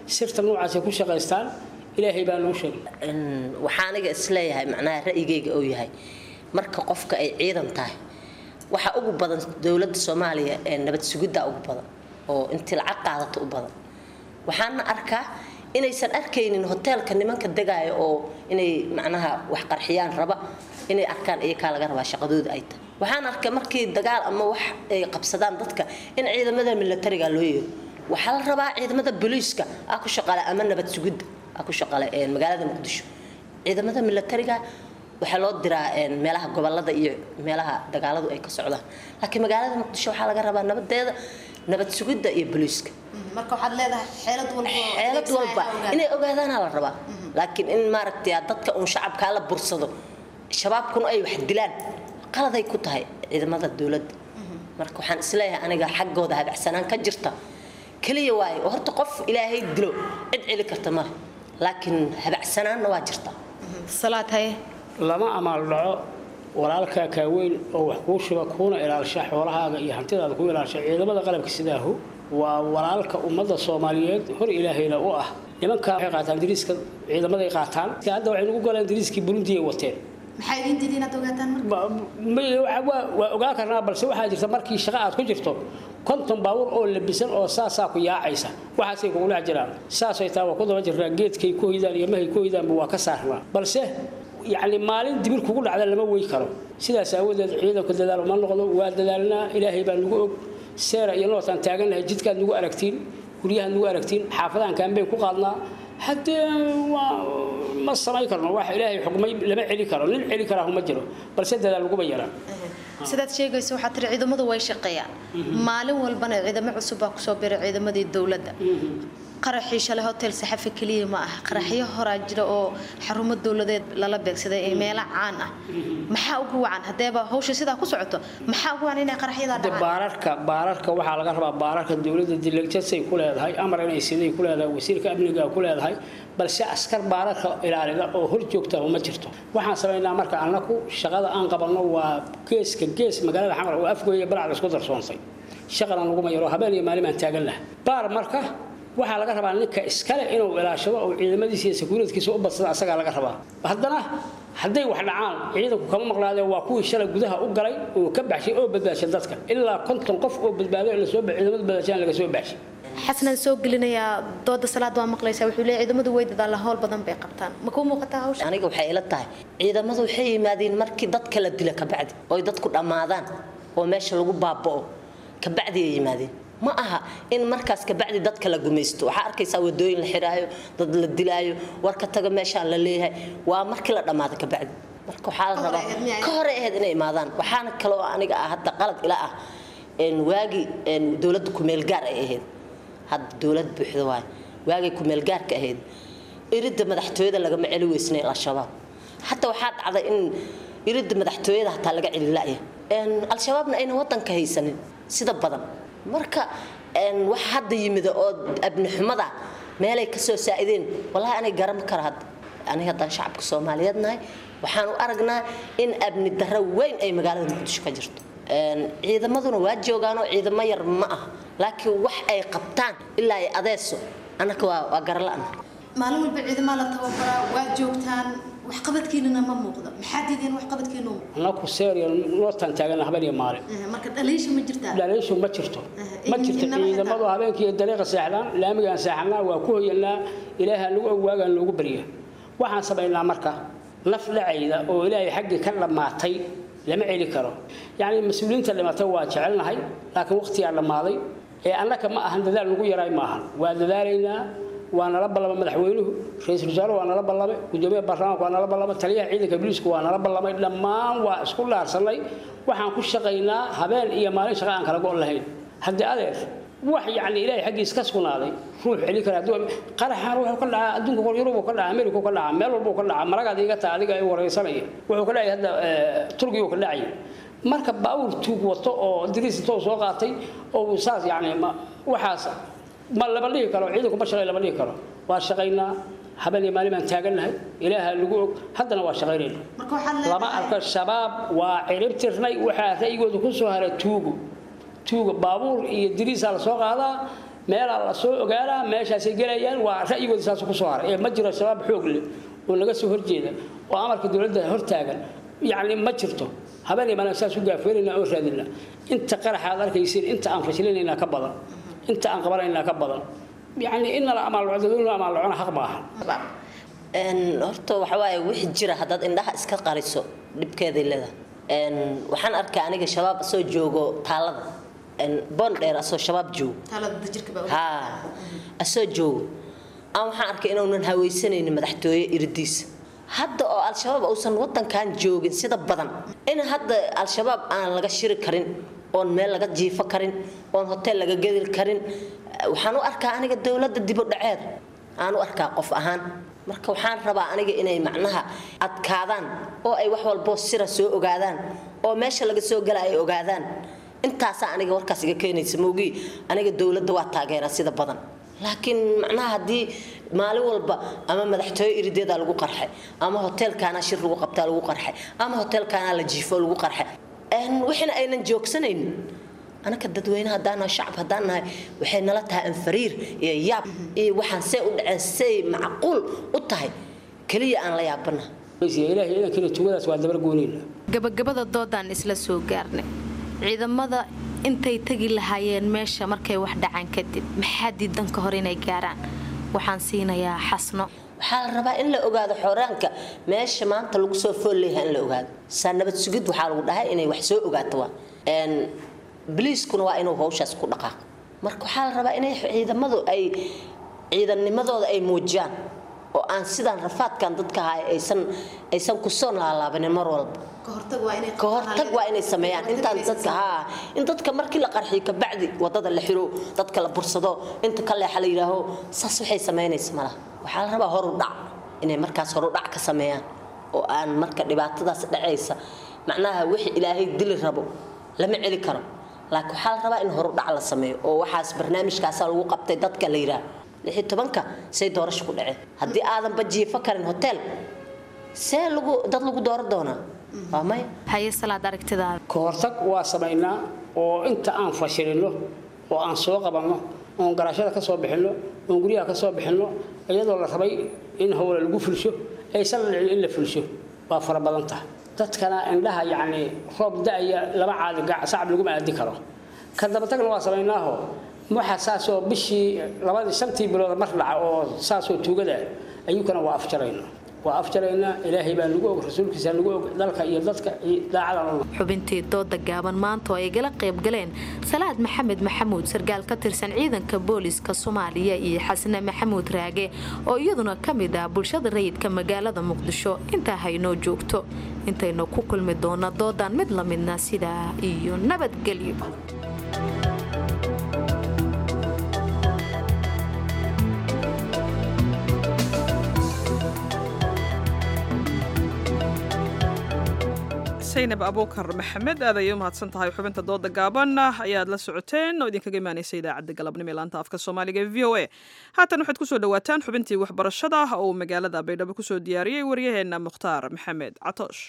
sirta noocaasay ku shaqaystaan ilaahay baa noo sheegay waxaa aniga isleeyahay macnaha ra'yigayga oo yahay marka qofka ay ciidan tahay waxaa ugu badan dowladda soomaaliya ee nabad sugidda ugu badan oo intii lacag qaadato u badan waxaana arkaa inaysan arkaynin hoteelka nimanka degaaya oo inay macnaha wax qarxiyaan raba inay arkaan iyakaa laga rabaa shaqadooda ay tahay waxaan arkay markii dagaal ama wax ay qabsadaan dadka in ciidamada militariga loo yeero waxaa la rabaa ciidamada booliiska ah ku shaqale ama nabad sugidda ah ku shaqale magaalada muqdisho ciidamada militariga waxaa loo diraa meelaha gobolada iyo meelaha dagaaladu ay ka socdaan laakiin magaalada muqdisho waxaa laga rabaa nabadeeda nabad sugidda iyo booliiska marka waxaad leedahay xeelad walba xeelad walba inay ogaadaana la rabaa laakiin in maaragtay dadka uun shacabkaa la bursado shabaabkuna ay wax dilaan qaladay ku tahay ciidamada dowladda marka waxaan isleeyahay aniga xaggooda habacsanaan ka jirta keliya waaye oo horta qof ilaahay dilo cid celi karta male laakiin habacsanaanna waa jirta salaad haye lama amaal dhaco walaalkaa kaaweyn oo wax kuu shuba kuuna ilaalsha xoolahaaga iyo hantidaada ku ilaalsha ciidamada qalabka sidaahu waa walaalka ummadda soomaaliyeed hor ilaahayna u ah nimankaa waxay qaataan dariiska ciidamaday qaataan hadda waxay nagu galeen dariiskii burundi ay wateen maxaa idin diiday inaad ogaataan waa ogaan karnaa balse waxaa jirta markii shaqo aad ku jirto konton baabuur oo labisan oo saasaa ku yaacaysa waxaasay kugu dhex jiraan saasay taa waa ku daba jirnaa geedkay ku hoydaan iyo mahay ku hoydaanba waa ka saarnaa balse yacni maalin dibir kugu dhacda lama wey karo sidaas aawadeed ciidanku dadaal ma noqdo waa dadaalnaa ilaahay baa nagu og seera iyo nootaan taagannahay jidkaad nagu aragtiin guryahaad nagu aragtiin xaafadahan kaanbeen ku qaadnaa haddee waa ma samayn karno wax ilaahay xukmay lama celi karo nin celi karaa ma jiro balse dadaal laguma yaraan sidaad sheegayso waxaa tiri ciidamadu way shaqeeyaan maalin walbana ciidamo cusub baa kusoo biray ciidamadii dowladda qaraxii shalay hotel saxafi keliya ma ah qaraxyo horaa jira oo xarumo dowladeed lala beegsaday ee meelo caan ah maxaa ugu wacan hadeeba hawsha sidaa ku socoto maxaa ugu wacan inay qaraxyadaa de baararka baararka waxaa laga rabaa baararka dowladda dilegjasay ku leedahay amar inay siday ku leedahay wasiirka amniga ku leedahay balse askar baararka ilaalida oo hor joogta ma jirto waxaan samaynaa marka annaku shaqada aan qabanno waa geeska gees magaalada xamar oo afgooya balacda isku darsoontay shaqadan laguma yaro habeen iyo maalin baan taagan laha baar marka waxaa laga rabaa ninka iskale inuu ilaashado oo ciidamadiisa iyo sakuuradkiisa u badsada asagaa laga rabaa haddana hadday wax dhacaan ciidanku kama maqlaadeen waa kuwii shalay gudaha u galay oo ka baxshay oo badbaashay dadka ilaa konton qof oo badbaado lasoo ciidamada badbaashaan laga soo baxshay xasanaan soo gelinayaa dooda salaad waa maqlaysaa wuxuu leeyahay ciidamadu way dadaalaan howl badan bay qabtaan ma kuu muuqataa hawsha aniga waxay ila tahay ciidamadu waxay yimaadeen markii dadka la dila kabacdi oo dadku dhammaadaan oo meesha lagu baaba'o kabacdi ay yimaadeen ma aha in markaas kabacdi dadka la gumaysto waxaa arkaysaa wadooyin la xiraayo dad la dilaayo warka taga meeshaan la leeyahay waa markii la dhammaado kabacdi marka waxaa la rabaa ka hore ahayd inay imaadaan waxaana kaloo aniga ah hadda qalad ila ah waagii dowladda kumeelgaar ay ahayd hadda dowlad buuxda waay waagay kumeelgaarka ahayd iridda madaxtooyada lagama celi weysnay al-shabaab hatta waxaa dhacday in iridda madaxtooyada hataa laga celi la'ya al-shabaabna ayna wadanka haysanin sida badan marka wax hadda yimida oo abni xumada meelay ka soo saa'ideen wallahi anay garan kara hadda aniga haddaan shacabka soomaaliyeed nahay waxaan u aragnaa in abni darro weyn ay magaalada muqdisho ka jirto ciidamaduna waa joogaanoo ciidamo yar ma ah laakiin wax ay qabtaan ilaa ay adeeso annaka waa waa garala-an maalin walba ciidamaa la tababaraa waa joogtaan waxqabadkiinana ma muuqdo maxaa diideen waxqabadkiinu annaku seeriya nootaan taagana habeen iyo maalin marka dhaliisha ma jirtaa dhaliishu ma jirto ma jirto ciidamadu habeenkii iyo dariiqa seexdaan laamigaan seexanaa waa ku hoyanaa ilaaha nagu ogwaagaan loogu barya waxaan samaynaa marka naf dhacayda oo ilaahay xaggii ka dhammaatay lama celi karo yacni mas-uuliyiinta dhimatay waa jecelnahay laakiin waqtigaa dhammaaday ee annaka ma ahan dadaal nagu yaraay maahan waa dadaalaynaa waa nala ballamay madaxweynuhu ra-iisul wasaare waa nala ballamay gudoomiyaha baarlamaanka waa nala ballamay taliyaha ciidanka booliisku waa nala ballamay dhammaan waa isku dhaarsanay waxaan ku shaqaynaa habeen iyo maalin shaqa aan kala go' lahayn haddii adeer wax yacni ilaahay xaggiis ka sugnaaday ruux celi kara qaraxaan wuxuu ka dhacaa adduunka kor yurub ka dhacaa amerika ka dhacaa meel walba ka dhacaa maragaad iga taa adiga ay wareysanaya wuxuu ka dhacay hadda turkiga ka dhacay marka baawur tuug wato oo diriis intoo soo qaatay oo saas yacni waxaas ma lama dhihi karo ciidanku ma shaqay lama dhihi karo waa shaqaynaa habeen iyo maalin baan taagannahay ilaaha lagu og haddana waa shaqaynayna lama arko shabaab waa cirib tirnay waxaa ra'yigooda ku soo haray tuugu tuuga baabuur iyo diriisaa la soo qaadaa meelaa la soo ogaanaa meeshaasay gelayaan waa ra'yigooda saas ku soo haray ee ma jiro shabaab xoog leh oo laga soo horjeeda oo amarka dowladda hortaagan yacni ma jirto habeenay baan saas u gaafeynayna oo raadina inta qaraxa aad arkaysiin inta aan fashilinaynaa ka badan inta aan qabanaynaa ka badan yacni inala amaalcodaduna amaalcona xaq ma aha horta waxa waaye wixii jira haddaad indhaha iska qariso dhibkeeday leedahay waxaan arkaa aniga shabaab asoo joogo taalada boon dheer asoo shabaab joogo ha asoo joogo aan waxaan arkay inuunan hawaysanaynin madaxtooye iridiisa hadda oo al-shabaab uusan wadankan joogin sida badan in hadda al-shabaab aan laga shiri karin oon meel laga jiifo karin oon hotel laga gedi karin waxaan u arkaa aniga dowladda dibu dhaceed aan u arkaa qof ahaan marka waxaan rabaa aniga inay macnaha adkaadaan oo ay wax walboo sira soo ogaadaan oo meesha laga soo gala ay ogaadaan intaasaa aniga warkaas iga keenaysa moogii aniga dowladda waa taageeraa sida badan laakiin macnaha haddii maalin walba ama madaxtooye irideedaa lagu qarxay ama hoteelkaana shir lagu qabtaa lagu qarxay ama hoteelkaana la jiifo lagu qarxay wixina aynan joogsanaynin anaka dadweyne haddaan nahay shacab haddaan nahay waxay nala tahay anfariir iyo yaab iyo waxaan see u dhaceen say macquul u tahay keliya aan la yaabana ilaahay idankina tugadaas waa dabar goonayna gabagabada doodaan isla soo gaarnay ciidamada intay tegi lahaayeen meesha markay wax dhacaan kadib maxaa diidan ka hor inay gaaraan waxaan siinayaa xasno waxaa la rabaa in la ogaado xoraanka meesha maanta lagu soo fool leeyahay in la ogaado saa nabad sugid waxaa lagu dhahay inay wax soo ogaato waa biliiskuna waa inuu hawshaas ku dhaqaaqo marka waxaa la rabaa inay ciidamadu ay ciidannimadooda ay muujiyaan oo aan sidaan rafaadkan dadka ahay aysan aysan kusoo laalaabanin mar walba ka hortag waa inay sameeyaan intaan dadka haa in dadka markii la qarxiyo kabacdi wadada la xiro dadka la bursado inta ka leexa la yidhaaho saas waxay samaynaysa malaha waxaa la rabaa horu dhac inay markaas horu dhac ka sameeyaan oo aan marka dhibaatadaas dhacaysa macnaha wixii ilaahay dili rabo lama celi karo laakiin waxaa la rabaa in horu dhac la sameeyo oo waxaas barnaamijkaasaa lagu qabtay dadka la yidhaaho lixi tobanka say doorasho ku dhaceen haddii aadanba jiifo karin hotel see lagu dad lagu dooran doonaa waa maya haye salaad aragtidaada ka hortag waa samaynaa oo inta aan fashilino oo aan soo qabanno oon garaashada ka soo bixinno oon guryaha ka soo bixinno iyadoo la rabay in howla lagu fulsho aysan dhicin in la fulsho waa fara badan tahay dadkana indhaha yacni roob da-aya lama caadi sacab laguma aadi karo ka dabatagna waa samaynaaho waxa saasoo bishii labadii shantii bilood mar dhaca oo saasoo tuugada ayuukana waa afjaraynaa waa afjaraynaa ilaahay baa nagu og rasuulkiisa nagu og dalka iyo dadka daacada xubintii dooda gaaban maanta oo ay gala qayb galeen salaad maxamed maxamuud sarkaal ka tirsan ciidanka booliska soomaaliya iyo xasne maxamuud raage oo iyaduna ka mid ah bulshada rayidka magaalada muqdisho intaa haynoo joogto intaynu ku kulmi doona doodan mid la midna sidaa iyo nabadgelyo saynab abuukar maxamed aad ayay u mahadsan tahay xubinta dooda gaaban ayaad la socoteen oo idinkaga imaanaysa idaacadda galabnimo ee laanta afka soomaaliga ee v o a haatan waxaad kusoo dhawaataan xubintii waxbarashada oo uu magaalada baydhabo kusoo diyaariyey waryaheena mukhtaar maxamed catoosh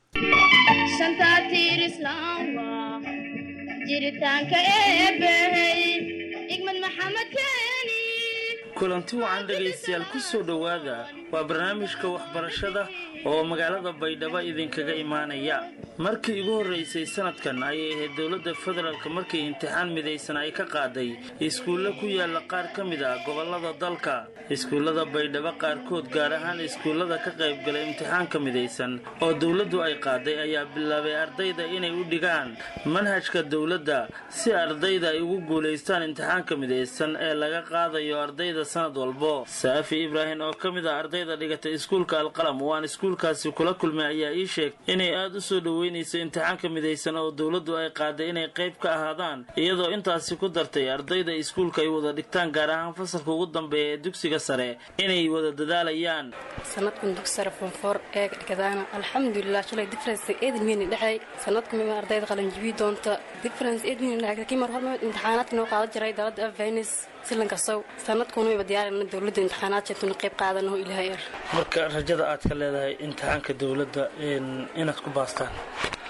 jiritaanka eebbahey igmad maxamed kulanti wacan dhegaystayaal ku soo dhowaada waa barnaamijka waxbarashada oo magaalada baydhabo idinkaga imaanaya markii igu horraysay sanadkan ayay ahayd dowladda federaalk markii imtixaan midaysan ay ka qaaday iskuulle ku yaalla qaar ka mid ah gobollada dalka iskuullada baydhabo qaarkood gaar ahaan iskuullada ka qaybgalay imtixaanka midaysan oo dowladdu ay qaaday ayaa bilaabay ardayda inay u dhigaan manhajka dowladda si ardayda ay ugu guulaystaan imtixaanka midaysan ee laga qaadayo ardayda sanad walbo saafi ibraahim oo ka mid ah ardayda dhigatay iskuulka alqalam waan iskuulkaasi kula kulmay ayaa ii sheegtay inay aada u soo dhoweynayso imtixaanka midaysan oo dowladdu ay qaaday inay qayb ka ahaadaan iyadoo intaasi ku dartay ardayda iskuulka ay wada dhigtaan gaar ahaan fasalka ugu dambeeya ee dugsiga sare inay wada dadaalayaan sanadkan dugsi sare fonfoor ee dhigadaana alxamdulilah shalay difference eedan weyni dhexay sanadka mima ardayda qalanjibi doonta difference eedan weyni dhexay kii mar horma imtixaanaadka noo qaadan jiray dalada afvenis silankasow sanadkuna wayba diyaarina dowladda imtixaanaadkeetuna qayb qaadanaho ilaahay er marka rajada aad ka leedahay imtixaanka dowladda inaad ku baastaan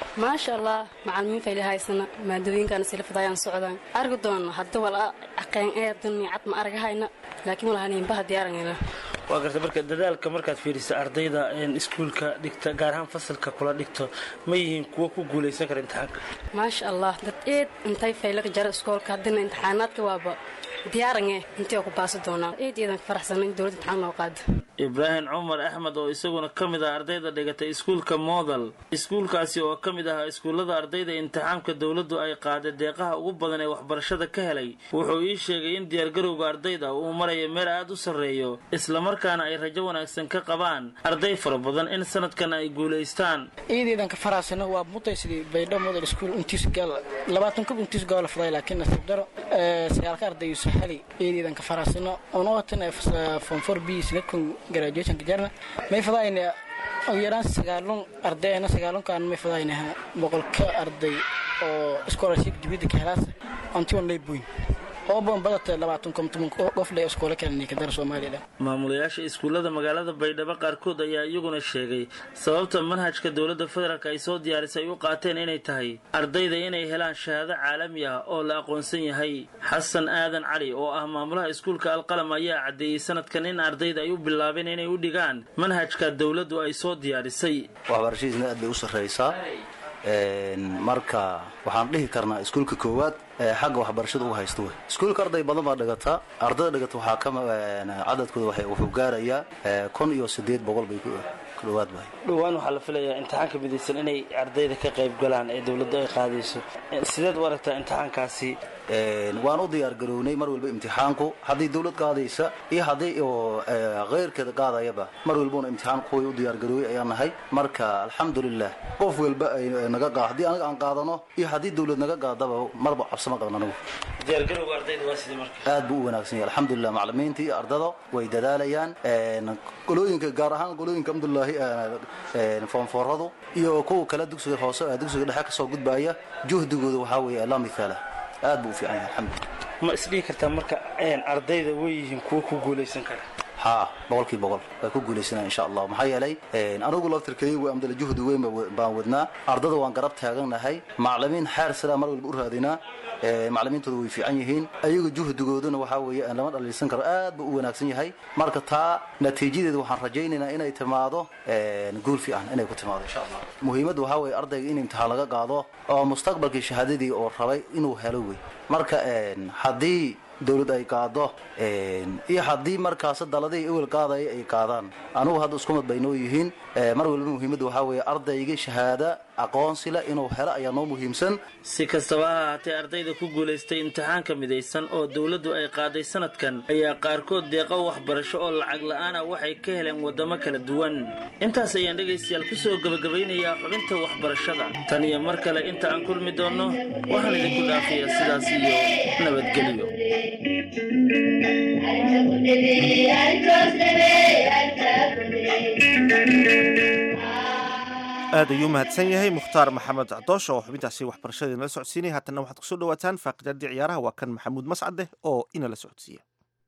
maasha allah macalimiin fayli haysana maadooyinkaana silafadayaan socdaan argi doona hadda wala aqeen eedan cad ma aragahayna laakiin walahanimbaha diyaarangayna waa garta marka dadaalka markaad fiiriso ardayda iskuulka dhigta gaar ahaan fasalka kula dhigto ma yihiin kuwo ku guulaysan kara imtixaanka maasha allah dad eed intay faylaga jara iskoolka haddana imtixaanaadka waaba diyaarange intay ku baasi doonaa eed eedan ka faraxsana in dowladda imtixaan noo qaada ibraahim cumar axmed oo isaguna ka mid ah ardayda dhigatay iskuulka modal iskuulkaasi oo ka mid ahaa iskuullada ardayda imtixaamka dowladdu ay qaaday deeqaha ugu badan ee waxbarashada ka helay wuxuu ii sheegay in diyaargarowga ardayda uu marayo meel aad u sarreeyo islamarkaana ay rajo wanaagsan ka qabaan arday fara badan in sanadkan ay guulaystaan iideedan ka faraasana waa mutaysidii baydho model school untiis gaal labaatan kub untiis gaal fuday laakiin nasiib daro sagaalka ardayu sahali iideedan ka faraasana ono watan form 4 b sinadkun graduationka jarna may fadayna ugu yaraan sagaalun ardayna sagaalunkaan may fadaynaha boqolka arday oo scholarship dibadda ka helaasa antion layboyn ooban badata labaatan komtoban qof le iskoola kalani ka dara soomaaliya maamulayaasha iskuullada magaalada baydhabo qaarkood ayaa iyaguna sheegay sababta manhajka dowladda federaalk ay soo diyaarisay ay u qaateen inay tahay ardayda inay helaan shahaado caalami ah oo la aqoonsan yahay xasan aadan cali oo ah maamulaha iskuulka alqalam ayaa caddeeyey sanadkan in ardayda ay u bilaabeen inay u dhigaan manhajka dowladdu ay soo diyaarisay waxbarashadiisna aad bay u sarraysaa marka waxaan dhihi karnaa iskuulka koowaad xagga waxbarashada u haysta wey iskuulka arday badan baa dhigata ardayda dhigata waxaa ka cadadkooda wuxuu gaarayaa kun iyo sideed boqol bay ku dhawaad bahay dhowaan waxaa la filayaa imtixaanka midaysan inay ardayda ka qayb galaan ee dowladdu ay qaadayso sideed u aragtaa imtixaankaasi waan u diyaar garownay mar walba imtixaanku haddii dowlad qaadaysa iyo haddii keyrkeeda qaadayaba mar walbuna imtixaan kuway u diyaar garooway ayaan nahay marka alxamdulilah qof walba naga qaad haddii anaga aan qaadano iyo haddii dowlad naga qaadaba marba cabsama qabna anagu diyaargarowga ardayda waa sidee marka aad buu u wanaagsan yahay alxamdulilah macalimiinta iyo ardada way dadaalayaan qolooyinka gaar ahaan qolooyinka alxamdulilaahi foonfooradu iyo kuwa kale dugsiga hoose dugsiga dhexe kasoo gudbaya juhdigooda waxaa weeye la mithaala aad buu u fiican yahay alxamdulilah ma isdhihi kartaa marka ardayda way yihiin kuwo ku guulaysan kara haa boqolkii boqol way ku guulaysanaa insha allah maxaa yeelay anigu laftirkaygu amdala juhdi weyn baan wadnaa ardada waan garab taagannahay macalimiin xeer sidaa mar walba u raadinaa macalimiintooda way fiican yihiin ayaga juhdigooduna waxaa weeye aan lama dhaliilsan karo aad buu u wanaagsan yahay marka taa natiijadeeda waxaan rajaynaynaa inay timaado guul fiican inay ku timaado insha allah muhiimadda waxaa weeye ardayga in imtixaan laga qaado oo mustaqbalkii shahaadadii oo rabay inuu helo wey marka haddii dowlad ay qaado iyo haddii markaas daladii ewel qaadaya ay qaadaan anugu hadda isku mid bay noo yihiin mar walba muhiimadda waxaa weeye ardayga shahaada aqoonsi leh inuu helo ayaa noo muhiimsan si kastaba ha ahaatee ardayda ku guulaystay imtixaanka midaysan oo dowladdu ay qaaday sanadkan ayaa qaarkood deeqo waxbarasho oo lacag la'aan ah waxay ka heleen waddamo kala duwan intaas ayaan dhegaystayaal ku soo gebagabaynayaa xubinta waxbarashada tan iyo mar kale inta aan kulmi doonno waxaan idinku dhaafayaa sidaas iyo nabadgelyo aad ayuu mahadsan yahay mukhtaar maxamed cadoosh oo xubintaasi waxbarashadii nala socodsiinaya haatanna waxaad kusoo dhawaataan faaqidaadii ciyaaraha waa kan maxamuud mascade oo inala socodsiiya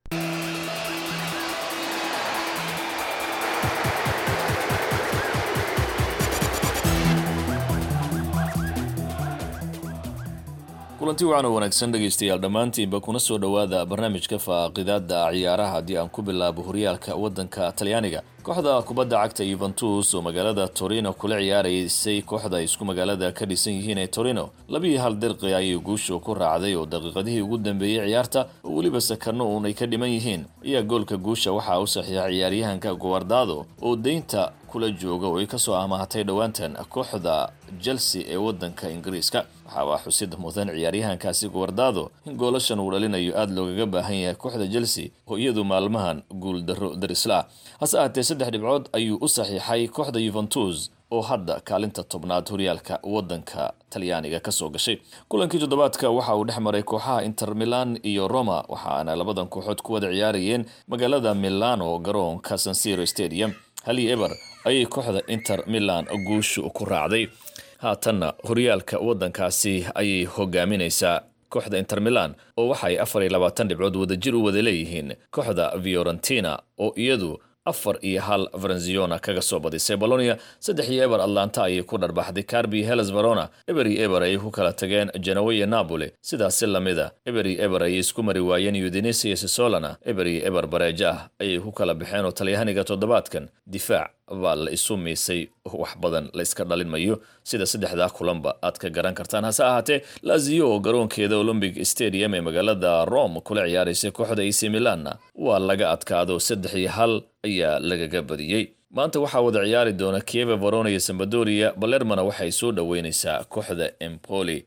kulanti wacan oo wanaagsan dhegaystayaal dhammaantiinba kuna soo dhowaada barnaamijka faaqidaada ciyaaraha haddii aan ku bilaabo horyaalka waddanka talyaaniga kooxda kubadda cagta yuventus oo magaalada torino kula ciyaaraysay kooxda ay isku magaalada ka dhisan yihiin ee torino labiiyo hal dirqi ayay guushu ku raacday oo daqiiqadihii ugu dambeeyey ciyaarta oo weliba sakarno uun ay ka dhiman yihiin ayaa goolka guusha waxaa u saxiixa ciyaaryahanka guwardado oo deynta kula jooga oo ay kasoo amaahatay dhowaantan kooxda chelsea ee waddanka ingiriiska waxaaba xusid mudan ciyaaryahankaasi guwardado in goolashan uu dhalinayo aada loogaga baahan yahay kooxda chelsea oo iyadu maalmahan guul darro darisla hase ahaatee saddex dhibcood ayuu u saxiixay kooxda yuventus oo hadda kaalinta tobnaad horyaalka waddanka talyaaniga kasoo gashay kulankii toddobaadka waxa uu dhex maray kooxaha inter milan iyo roma waxaana labadan kooxood ku wada ciyaarayeen magaalada milano garoonka sansiro stadium hali eber ayay kooxda inter milan guushu ku raacday haatanna horyaalka waddankaasi ayay hogaaminaysaa kooxda inter milan oo waxay afar iyo labaatan dhibcood wadajir u wada leeyihiin kooxda fiorentina oo iyadu afar iyo hal varenziona kaga soo badisay bolonia saddex iyo eber atlanta ayay ku dharbaxday carbi heles verona eber iyo eber ayay ku kala tageen genoa iyo napoli sidaasi lamida eber iyo eber ayay isku mari waayeen udinese iyo sisolana eber iyo eber bareejo ah ayay ku kala baxeen oo talyahaniga toddobaadkan difaac baa la isu miisay wax badan la iska dhalin mayo sida saddexdaa kulanba aad ka garan kartaan hase ahaatee lazio oo garoonkeeda olombic stadium ee magaalada rome kula ciyaaraysay kooxda ac milanna waa laga adkaado saddex iyo hal ayaa lagaga badiyey maanta waxaa wada ciyaari doona kieva verona iyo sambadoria balermana waxay soo dhoweynaysaa kooxda empoli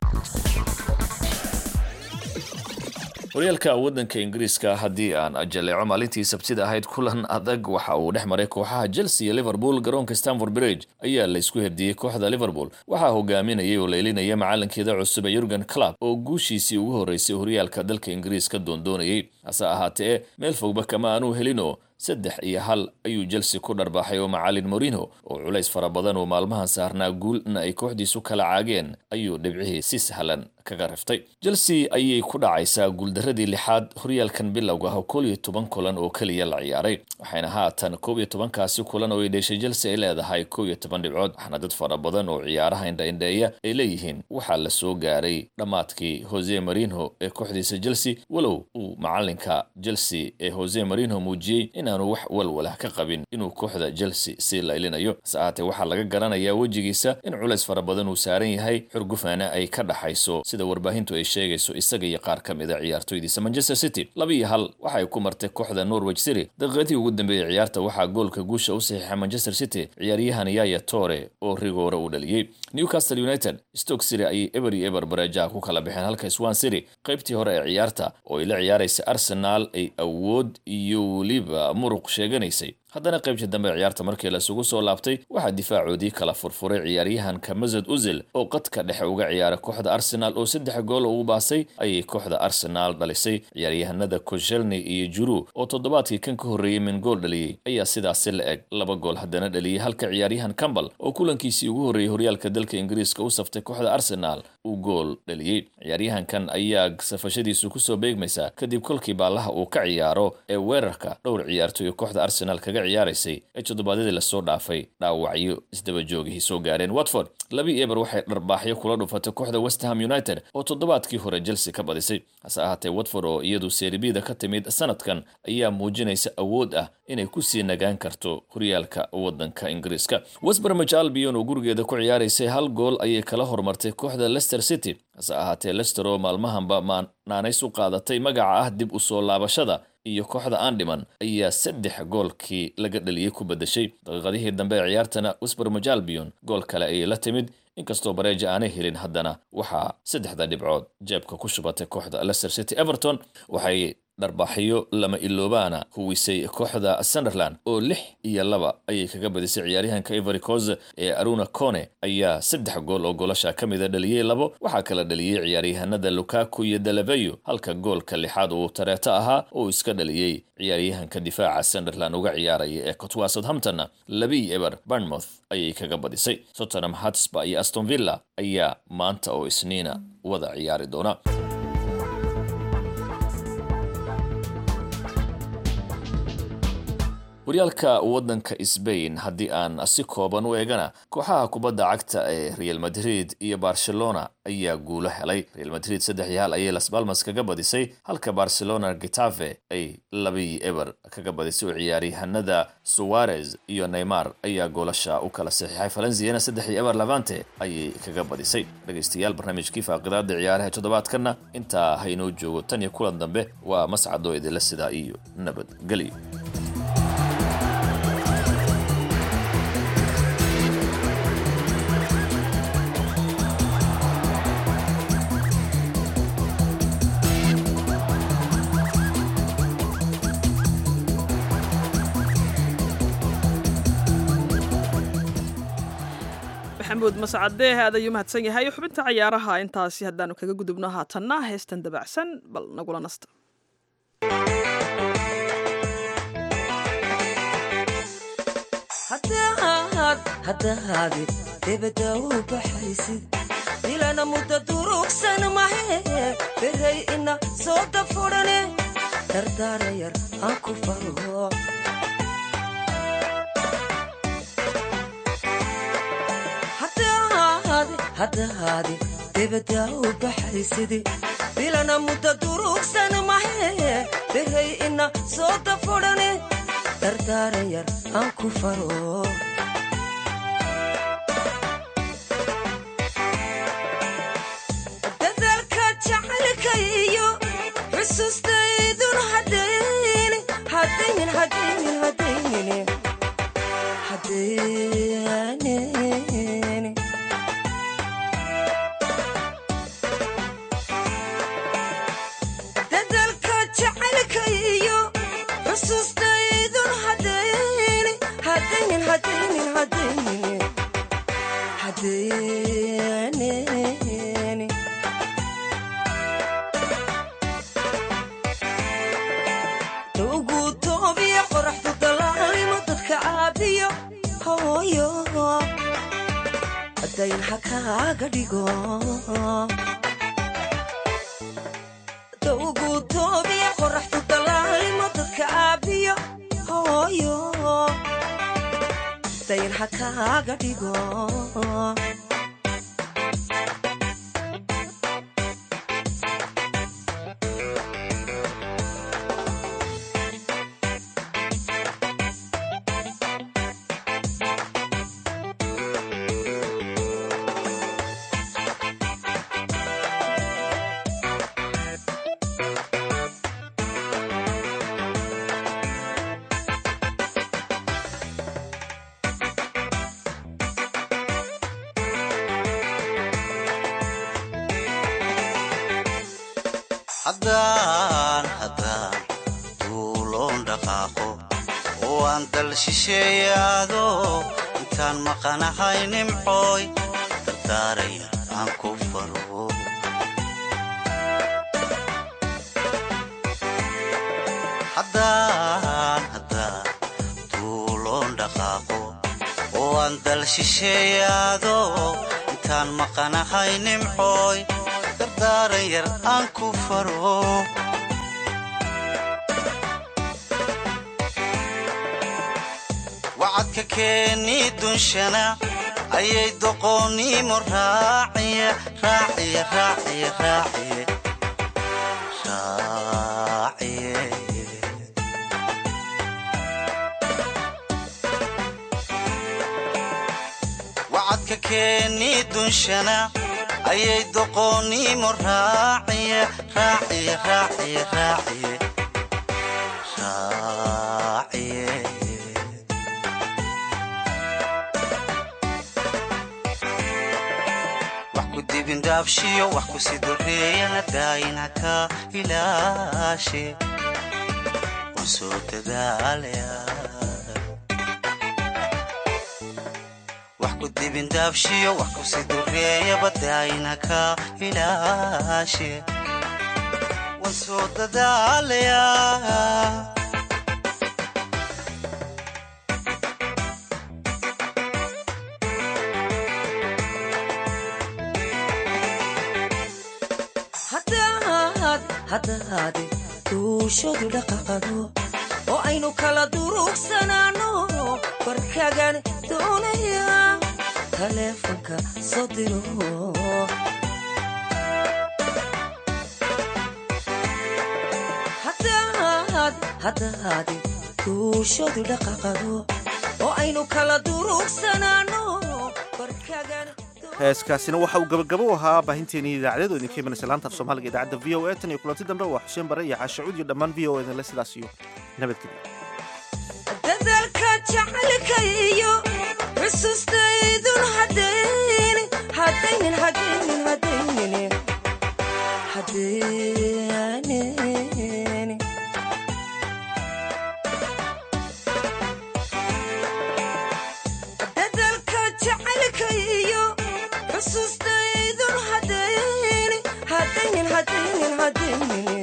horyaalka waddanka ingiriiska haddii aan jaleeco maalintii sabtida ahayd kulan adag waxa uu dhex maray kooxaha chelsea iyo liverpool garoonka stanford bridge ayaa la isku herdiyey kooxda liverpool waxaa hogaaminayay oo laylinaya macalinkeeda cusub ee yurgen club oo guushiisii ugu horreysay horyaalka dalka ingiriiska doondoonayay hase ahaatee meel fogba kama aanuu helino saddex iyo hal ayuu chelsea ku dharbaaxay oo macalin morino oo culays fara badan oo maalmahan saarnaa guulna ay kooxdiisu kala caageen ayuu dhibcihii si sahlan kaga riftay chelsea ayay ku dhacaysaa guuldaradii lixaad horyaalkan bilowga ah oo koob iyo toban kulan oo keliya la ciyaaray waxayna haatan koob iyo tobankaasi kulan oo ay dheshay chelsea ay leedahay koob iyo toban dhibcood waxaana dad fara badan oo ciyaaraha indhaindheeya ay leeyihiin waxaa la soo gaaray dhammaadkii jose marino ee kooxdiisa chelsea walow uu macalinka chelsea ee jose marino muujiyey inaanu wax walwalah ka qabin inuu kooxda chelsea sii laylinayo hase ahaatee waxaa laga garanayaa wejigiisa in culays fara badan uu saaran yahay xurgufaana ay ka dhaxayso sida warbaahintu ay sheegayso isaga iyo qaar ka mid a ciyaartoydiisa manchester city laba iyo hal waxay ku martay kooxda norwich city daqiiqadii ugu dambeeyey ciyaarta waxaa goolka guusha u saxiixay manchester city ciyaaryahan yaya tore oo rigoore u dhaliyey newcastle united stoke city ayay eber iyo eber bareejaha ku kala baxeen halka swan city qaybtii hore ee ciyaarta oo ay la ciyaaraysa arsenal ay awood iyo weliba muruq sheeganaysay haddana qaybtii dambe ciyaarta markii laisugu soo laabtay waxaa difaacoodii kala furfuray ciyaaryahanka masad uzil oo qadka dhexe uga ciyaara kooxda arsenal oo saddex gool ugu baasay ayay kooxda arsenal dhalisay ciyaaryahanada koshelni iyo juru oo toddobaadkii kan ka horreeyey min gool dhaliyey ayaa sidaasi la eg laba gool haddana dhaliyey halka ciyaaryahan campbell oo kulankiisii ugu horreeyey horyaalka dalka ingiriiska u saftay kooxda arsenal uu gool dhaliyey ciyaaryahankan ayaa safashadiisu kusoo beegmaysa kadib kolkii baallaha uu ka ciyaaro ee weerarka dhowr ciyaartoy kooxda arsenal kaga ciyaaraysay ee toddobaadyadii lasoo dhaafay dhaawacyo isdaba joogihii soo gaareen watford labii eber waxay dharbaaxyo kula dhufatay kooxda westham united oo toddobaadkii hore chelsea ka badisay hase ahaatee watford oo iyadu seeribida ka timid sanadkan ayaa muujinaysa awood ah inay kusii nagaan karto horyaalka waddanka ingiriiska westbermich albion oo gurigeeda ku ciyaaraysay hal gool ayay kala hormartay kooxda leicester city hase ahaatee leicester oo maalmahanba maanays u qaadatay magaca ah dib u soo laabashada iyo kooxda aan dhiman ayaa saddex goolkii laga dhaliyey ku bedeshay daqiiqadihii dambe ee ciyaartana westbermich albion gool kale ayay la timid inkastoo bareeja aanay helin haddana waxaa saddexda dhibcood jeebka ku shubatay kooxda leicester city everton waxay dharbaaxyo lama iloobaana huwisay kooxda sunderland oo lix iyo laba ayay kaga badisay ciyaaryahanka ivory coast ee aruna cone ayaa saddex gool oo goolasha ka mida dhaliyey labo waxaa kala dhaliyey ciyaaryahanada lukaku iyo dalaveyo halka goolka lixaad uu tareeto ahaa oo iska dhaliyey ciyaaryahanka difaaca sunderland uga ciyaaraya ee cotwa southamptonna labii eber barnmouth ayay kaga badisay tottenham hatsba iyo aston villa ayaa maanta oo isniina wada ciyaari doona horyaalka waddanka sbain haddii aan si kooban u eegana kooxaha kubadda cagta ee real madrid iyo barcelona ayaa guulo helay real madrid saddex iyo hal ayay las balmas kaga badisay halka barcelona getafe ay labii eber kaga badisay oo ciyaaryahanada suwarez iyo neymar ayaa goolasha u kala saxiixay falensiana saddex iyo eber levante ayay kaga badisay dhegaystayaal barnaamijkii faaqidaada ciyaaraha toddobaadkanna intaa haynoo joogo tan iyo kulan dambe waa mascadoo idinla sidaa iyo nabadgelyo maxamuud mascadee aad ayuu mahadsan yahay xubinta cayaaraha intaasi haddaanu kaga gudubno haatanna heestan dabacsan bal nagula nasta haddahaadi debadda u baxaysid dilana mudda durugsan mahe beray ina soo dafurane dardaara yar aan ku farho haddahaadi debadda u baxaysidi bilana muddo durugsan mahe beray ina soo dafodhane dardaaran yar aan ku faro dadaalka jacaylka iyo xusuustaydun hadayni hadaynin hadaynin hadaynin hadaynin dadaalka jacaylka iyo xusuustaydun hadayni hadaynin hadaynin hadaynin hadaynin ugu toobiya qoraxdu dalaalimo dadka caabiyo hooyo dayn ha kaaga dhigo ugu toobiya qoraxdu dalaalimo dadka caabiyo hooyo dayn ha kaaga dhigo haddaan haddaan duuloon dhaqaaqo oo aan dal shisheeyaado intaan maqanahay nimcooy dardaaraya aan ku faro haddaan haddaan duuloon dhaqaaqo oo aan dal shisheeyaado intaan maqanahay nimcooy dardaaran yar aan ku faro wacadka keeni dunshana ayay doqoonnimo raaciye raaciye raaciye raaciye raaciye wacadka keeni dunshana ayay doqoonnimo raaciye raaciye raaciye raaciye raaciye wax ku dibindaabshiyo wax ku sidoreeyana daayina ka ilaashe waan soo dadaalaya wax ku dibindaabshiyo wax ku sidoreeyaba daayina ka ilaashe waan soo dadaalaya haddaad haddaad duushadu dhaqaqado oo aynu kala durugsanaanno barkagan doonaya taleefanka soo diro haddaad haddaad duushadu dhaqaqado oo aynu kala durugsanaanno barkagan heeskaasina waxa uu gabagabo u ahaa baahinteenii idaacadeed oo idinka imanaysa laanta af soomaaliga idaacadda v o a tan iyo kulanti dambe waa xuseen bare iyo caashacuud iyo dhammaan v o edinle sidaas iyo nabadgelyo dadaalka jacaylka iyo xusuustaydun hadayni hadaynin hadaynin hadaynin hadaynin dadaalka jacaylka iyo xusuustaydun hadayni hadaynin hadaynin hadaynin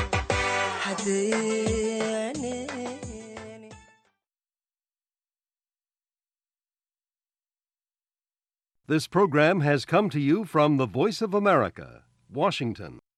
hadaynin This program has come to you from the Voice of America, Washington.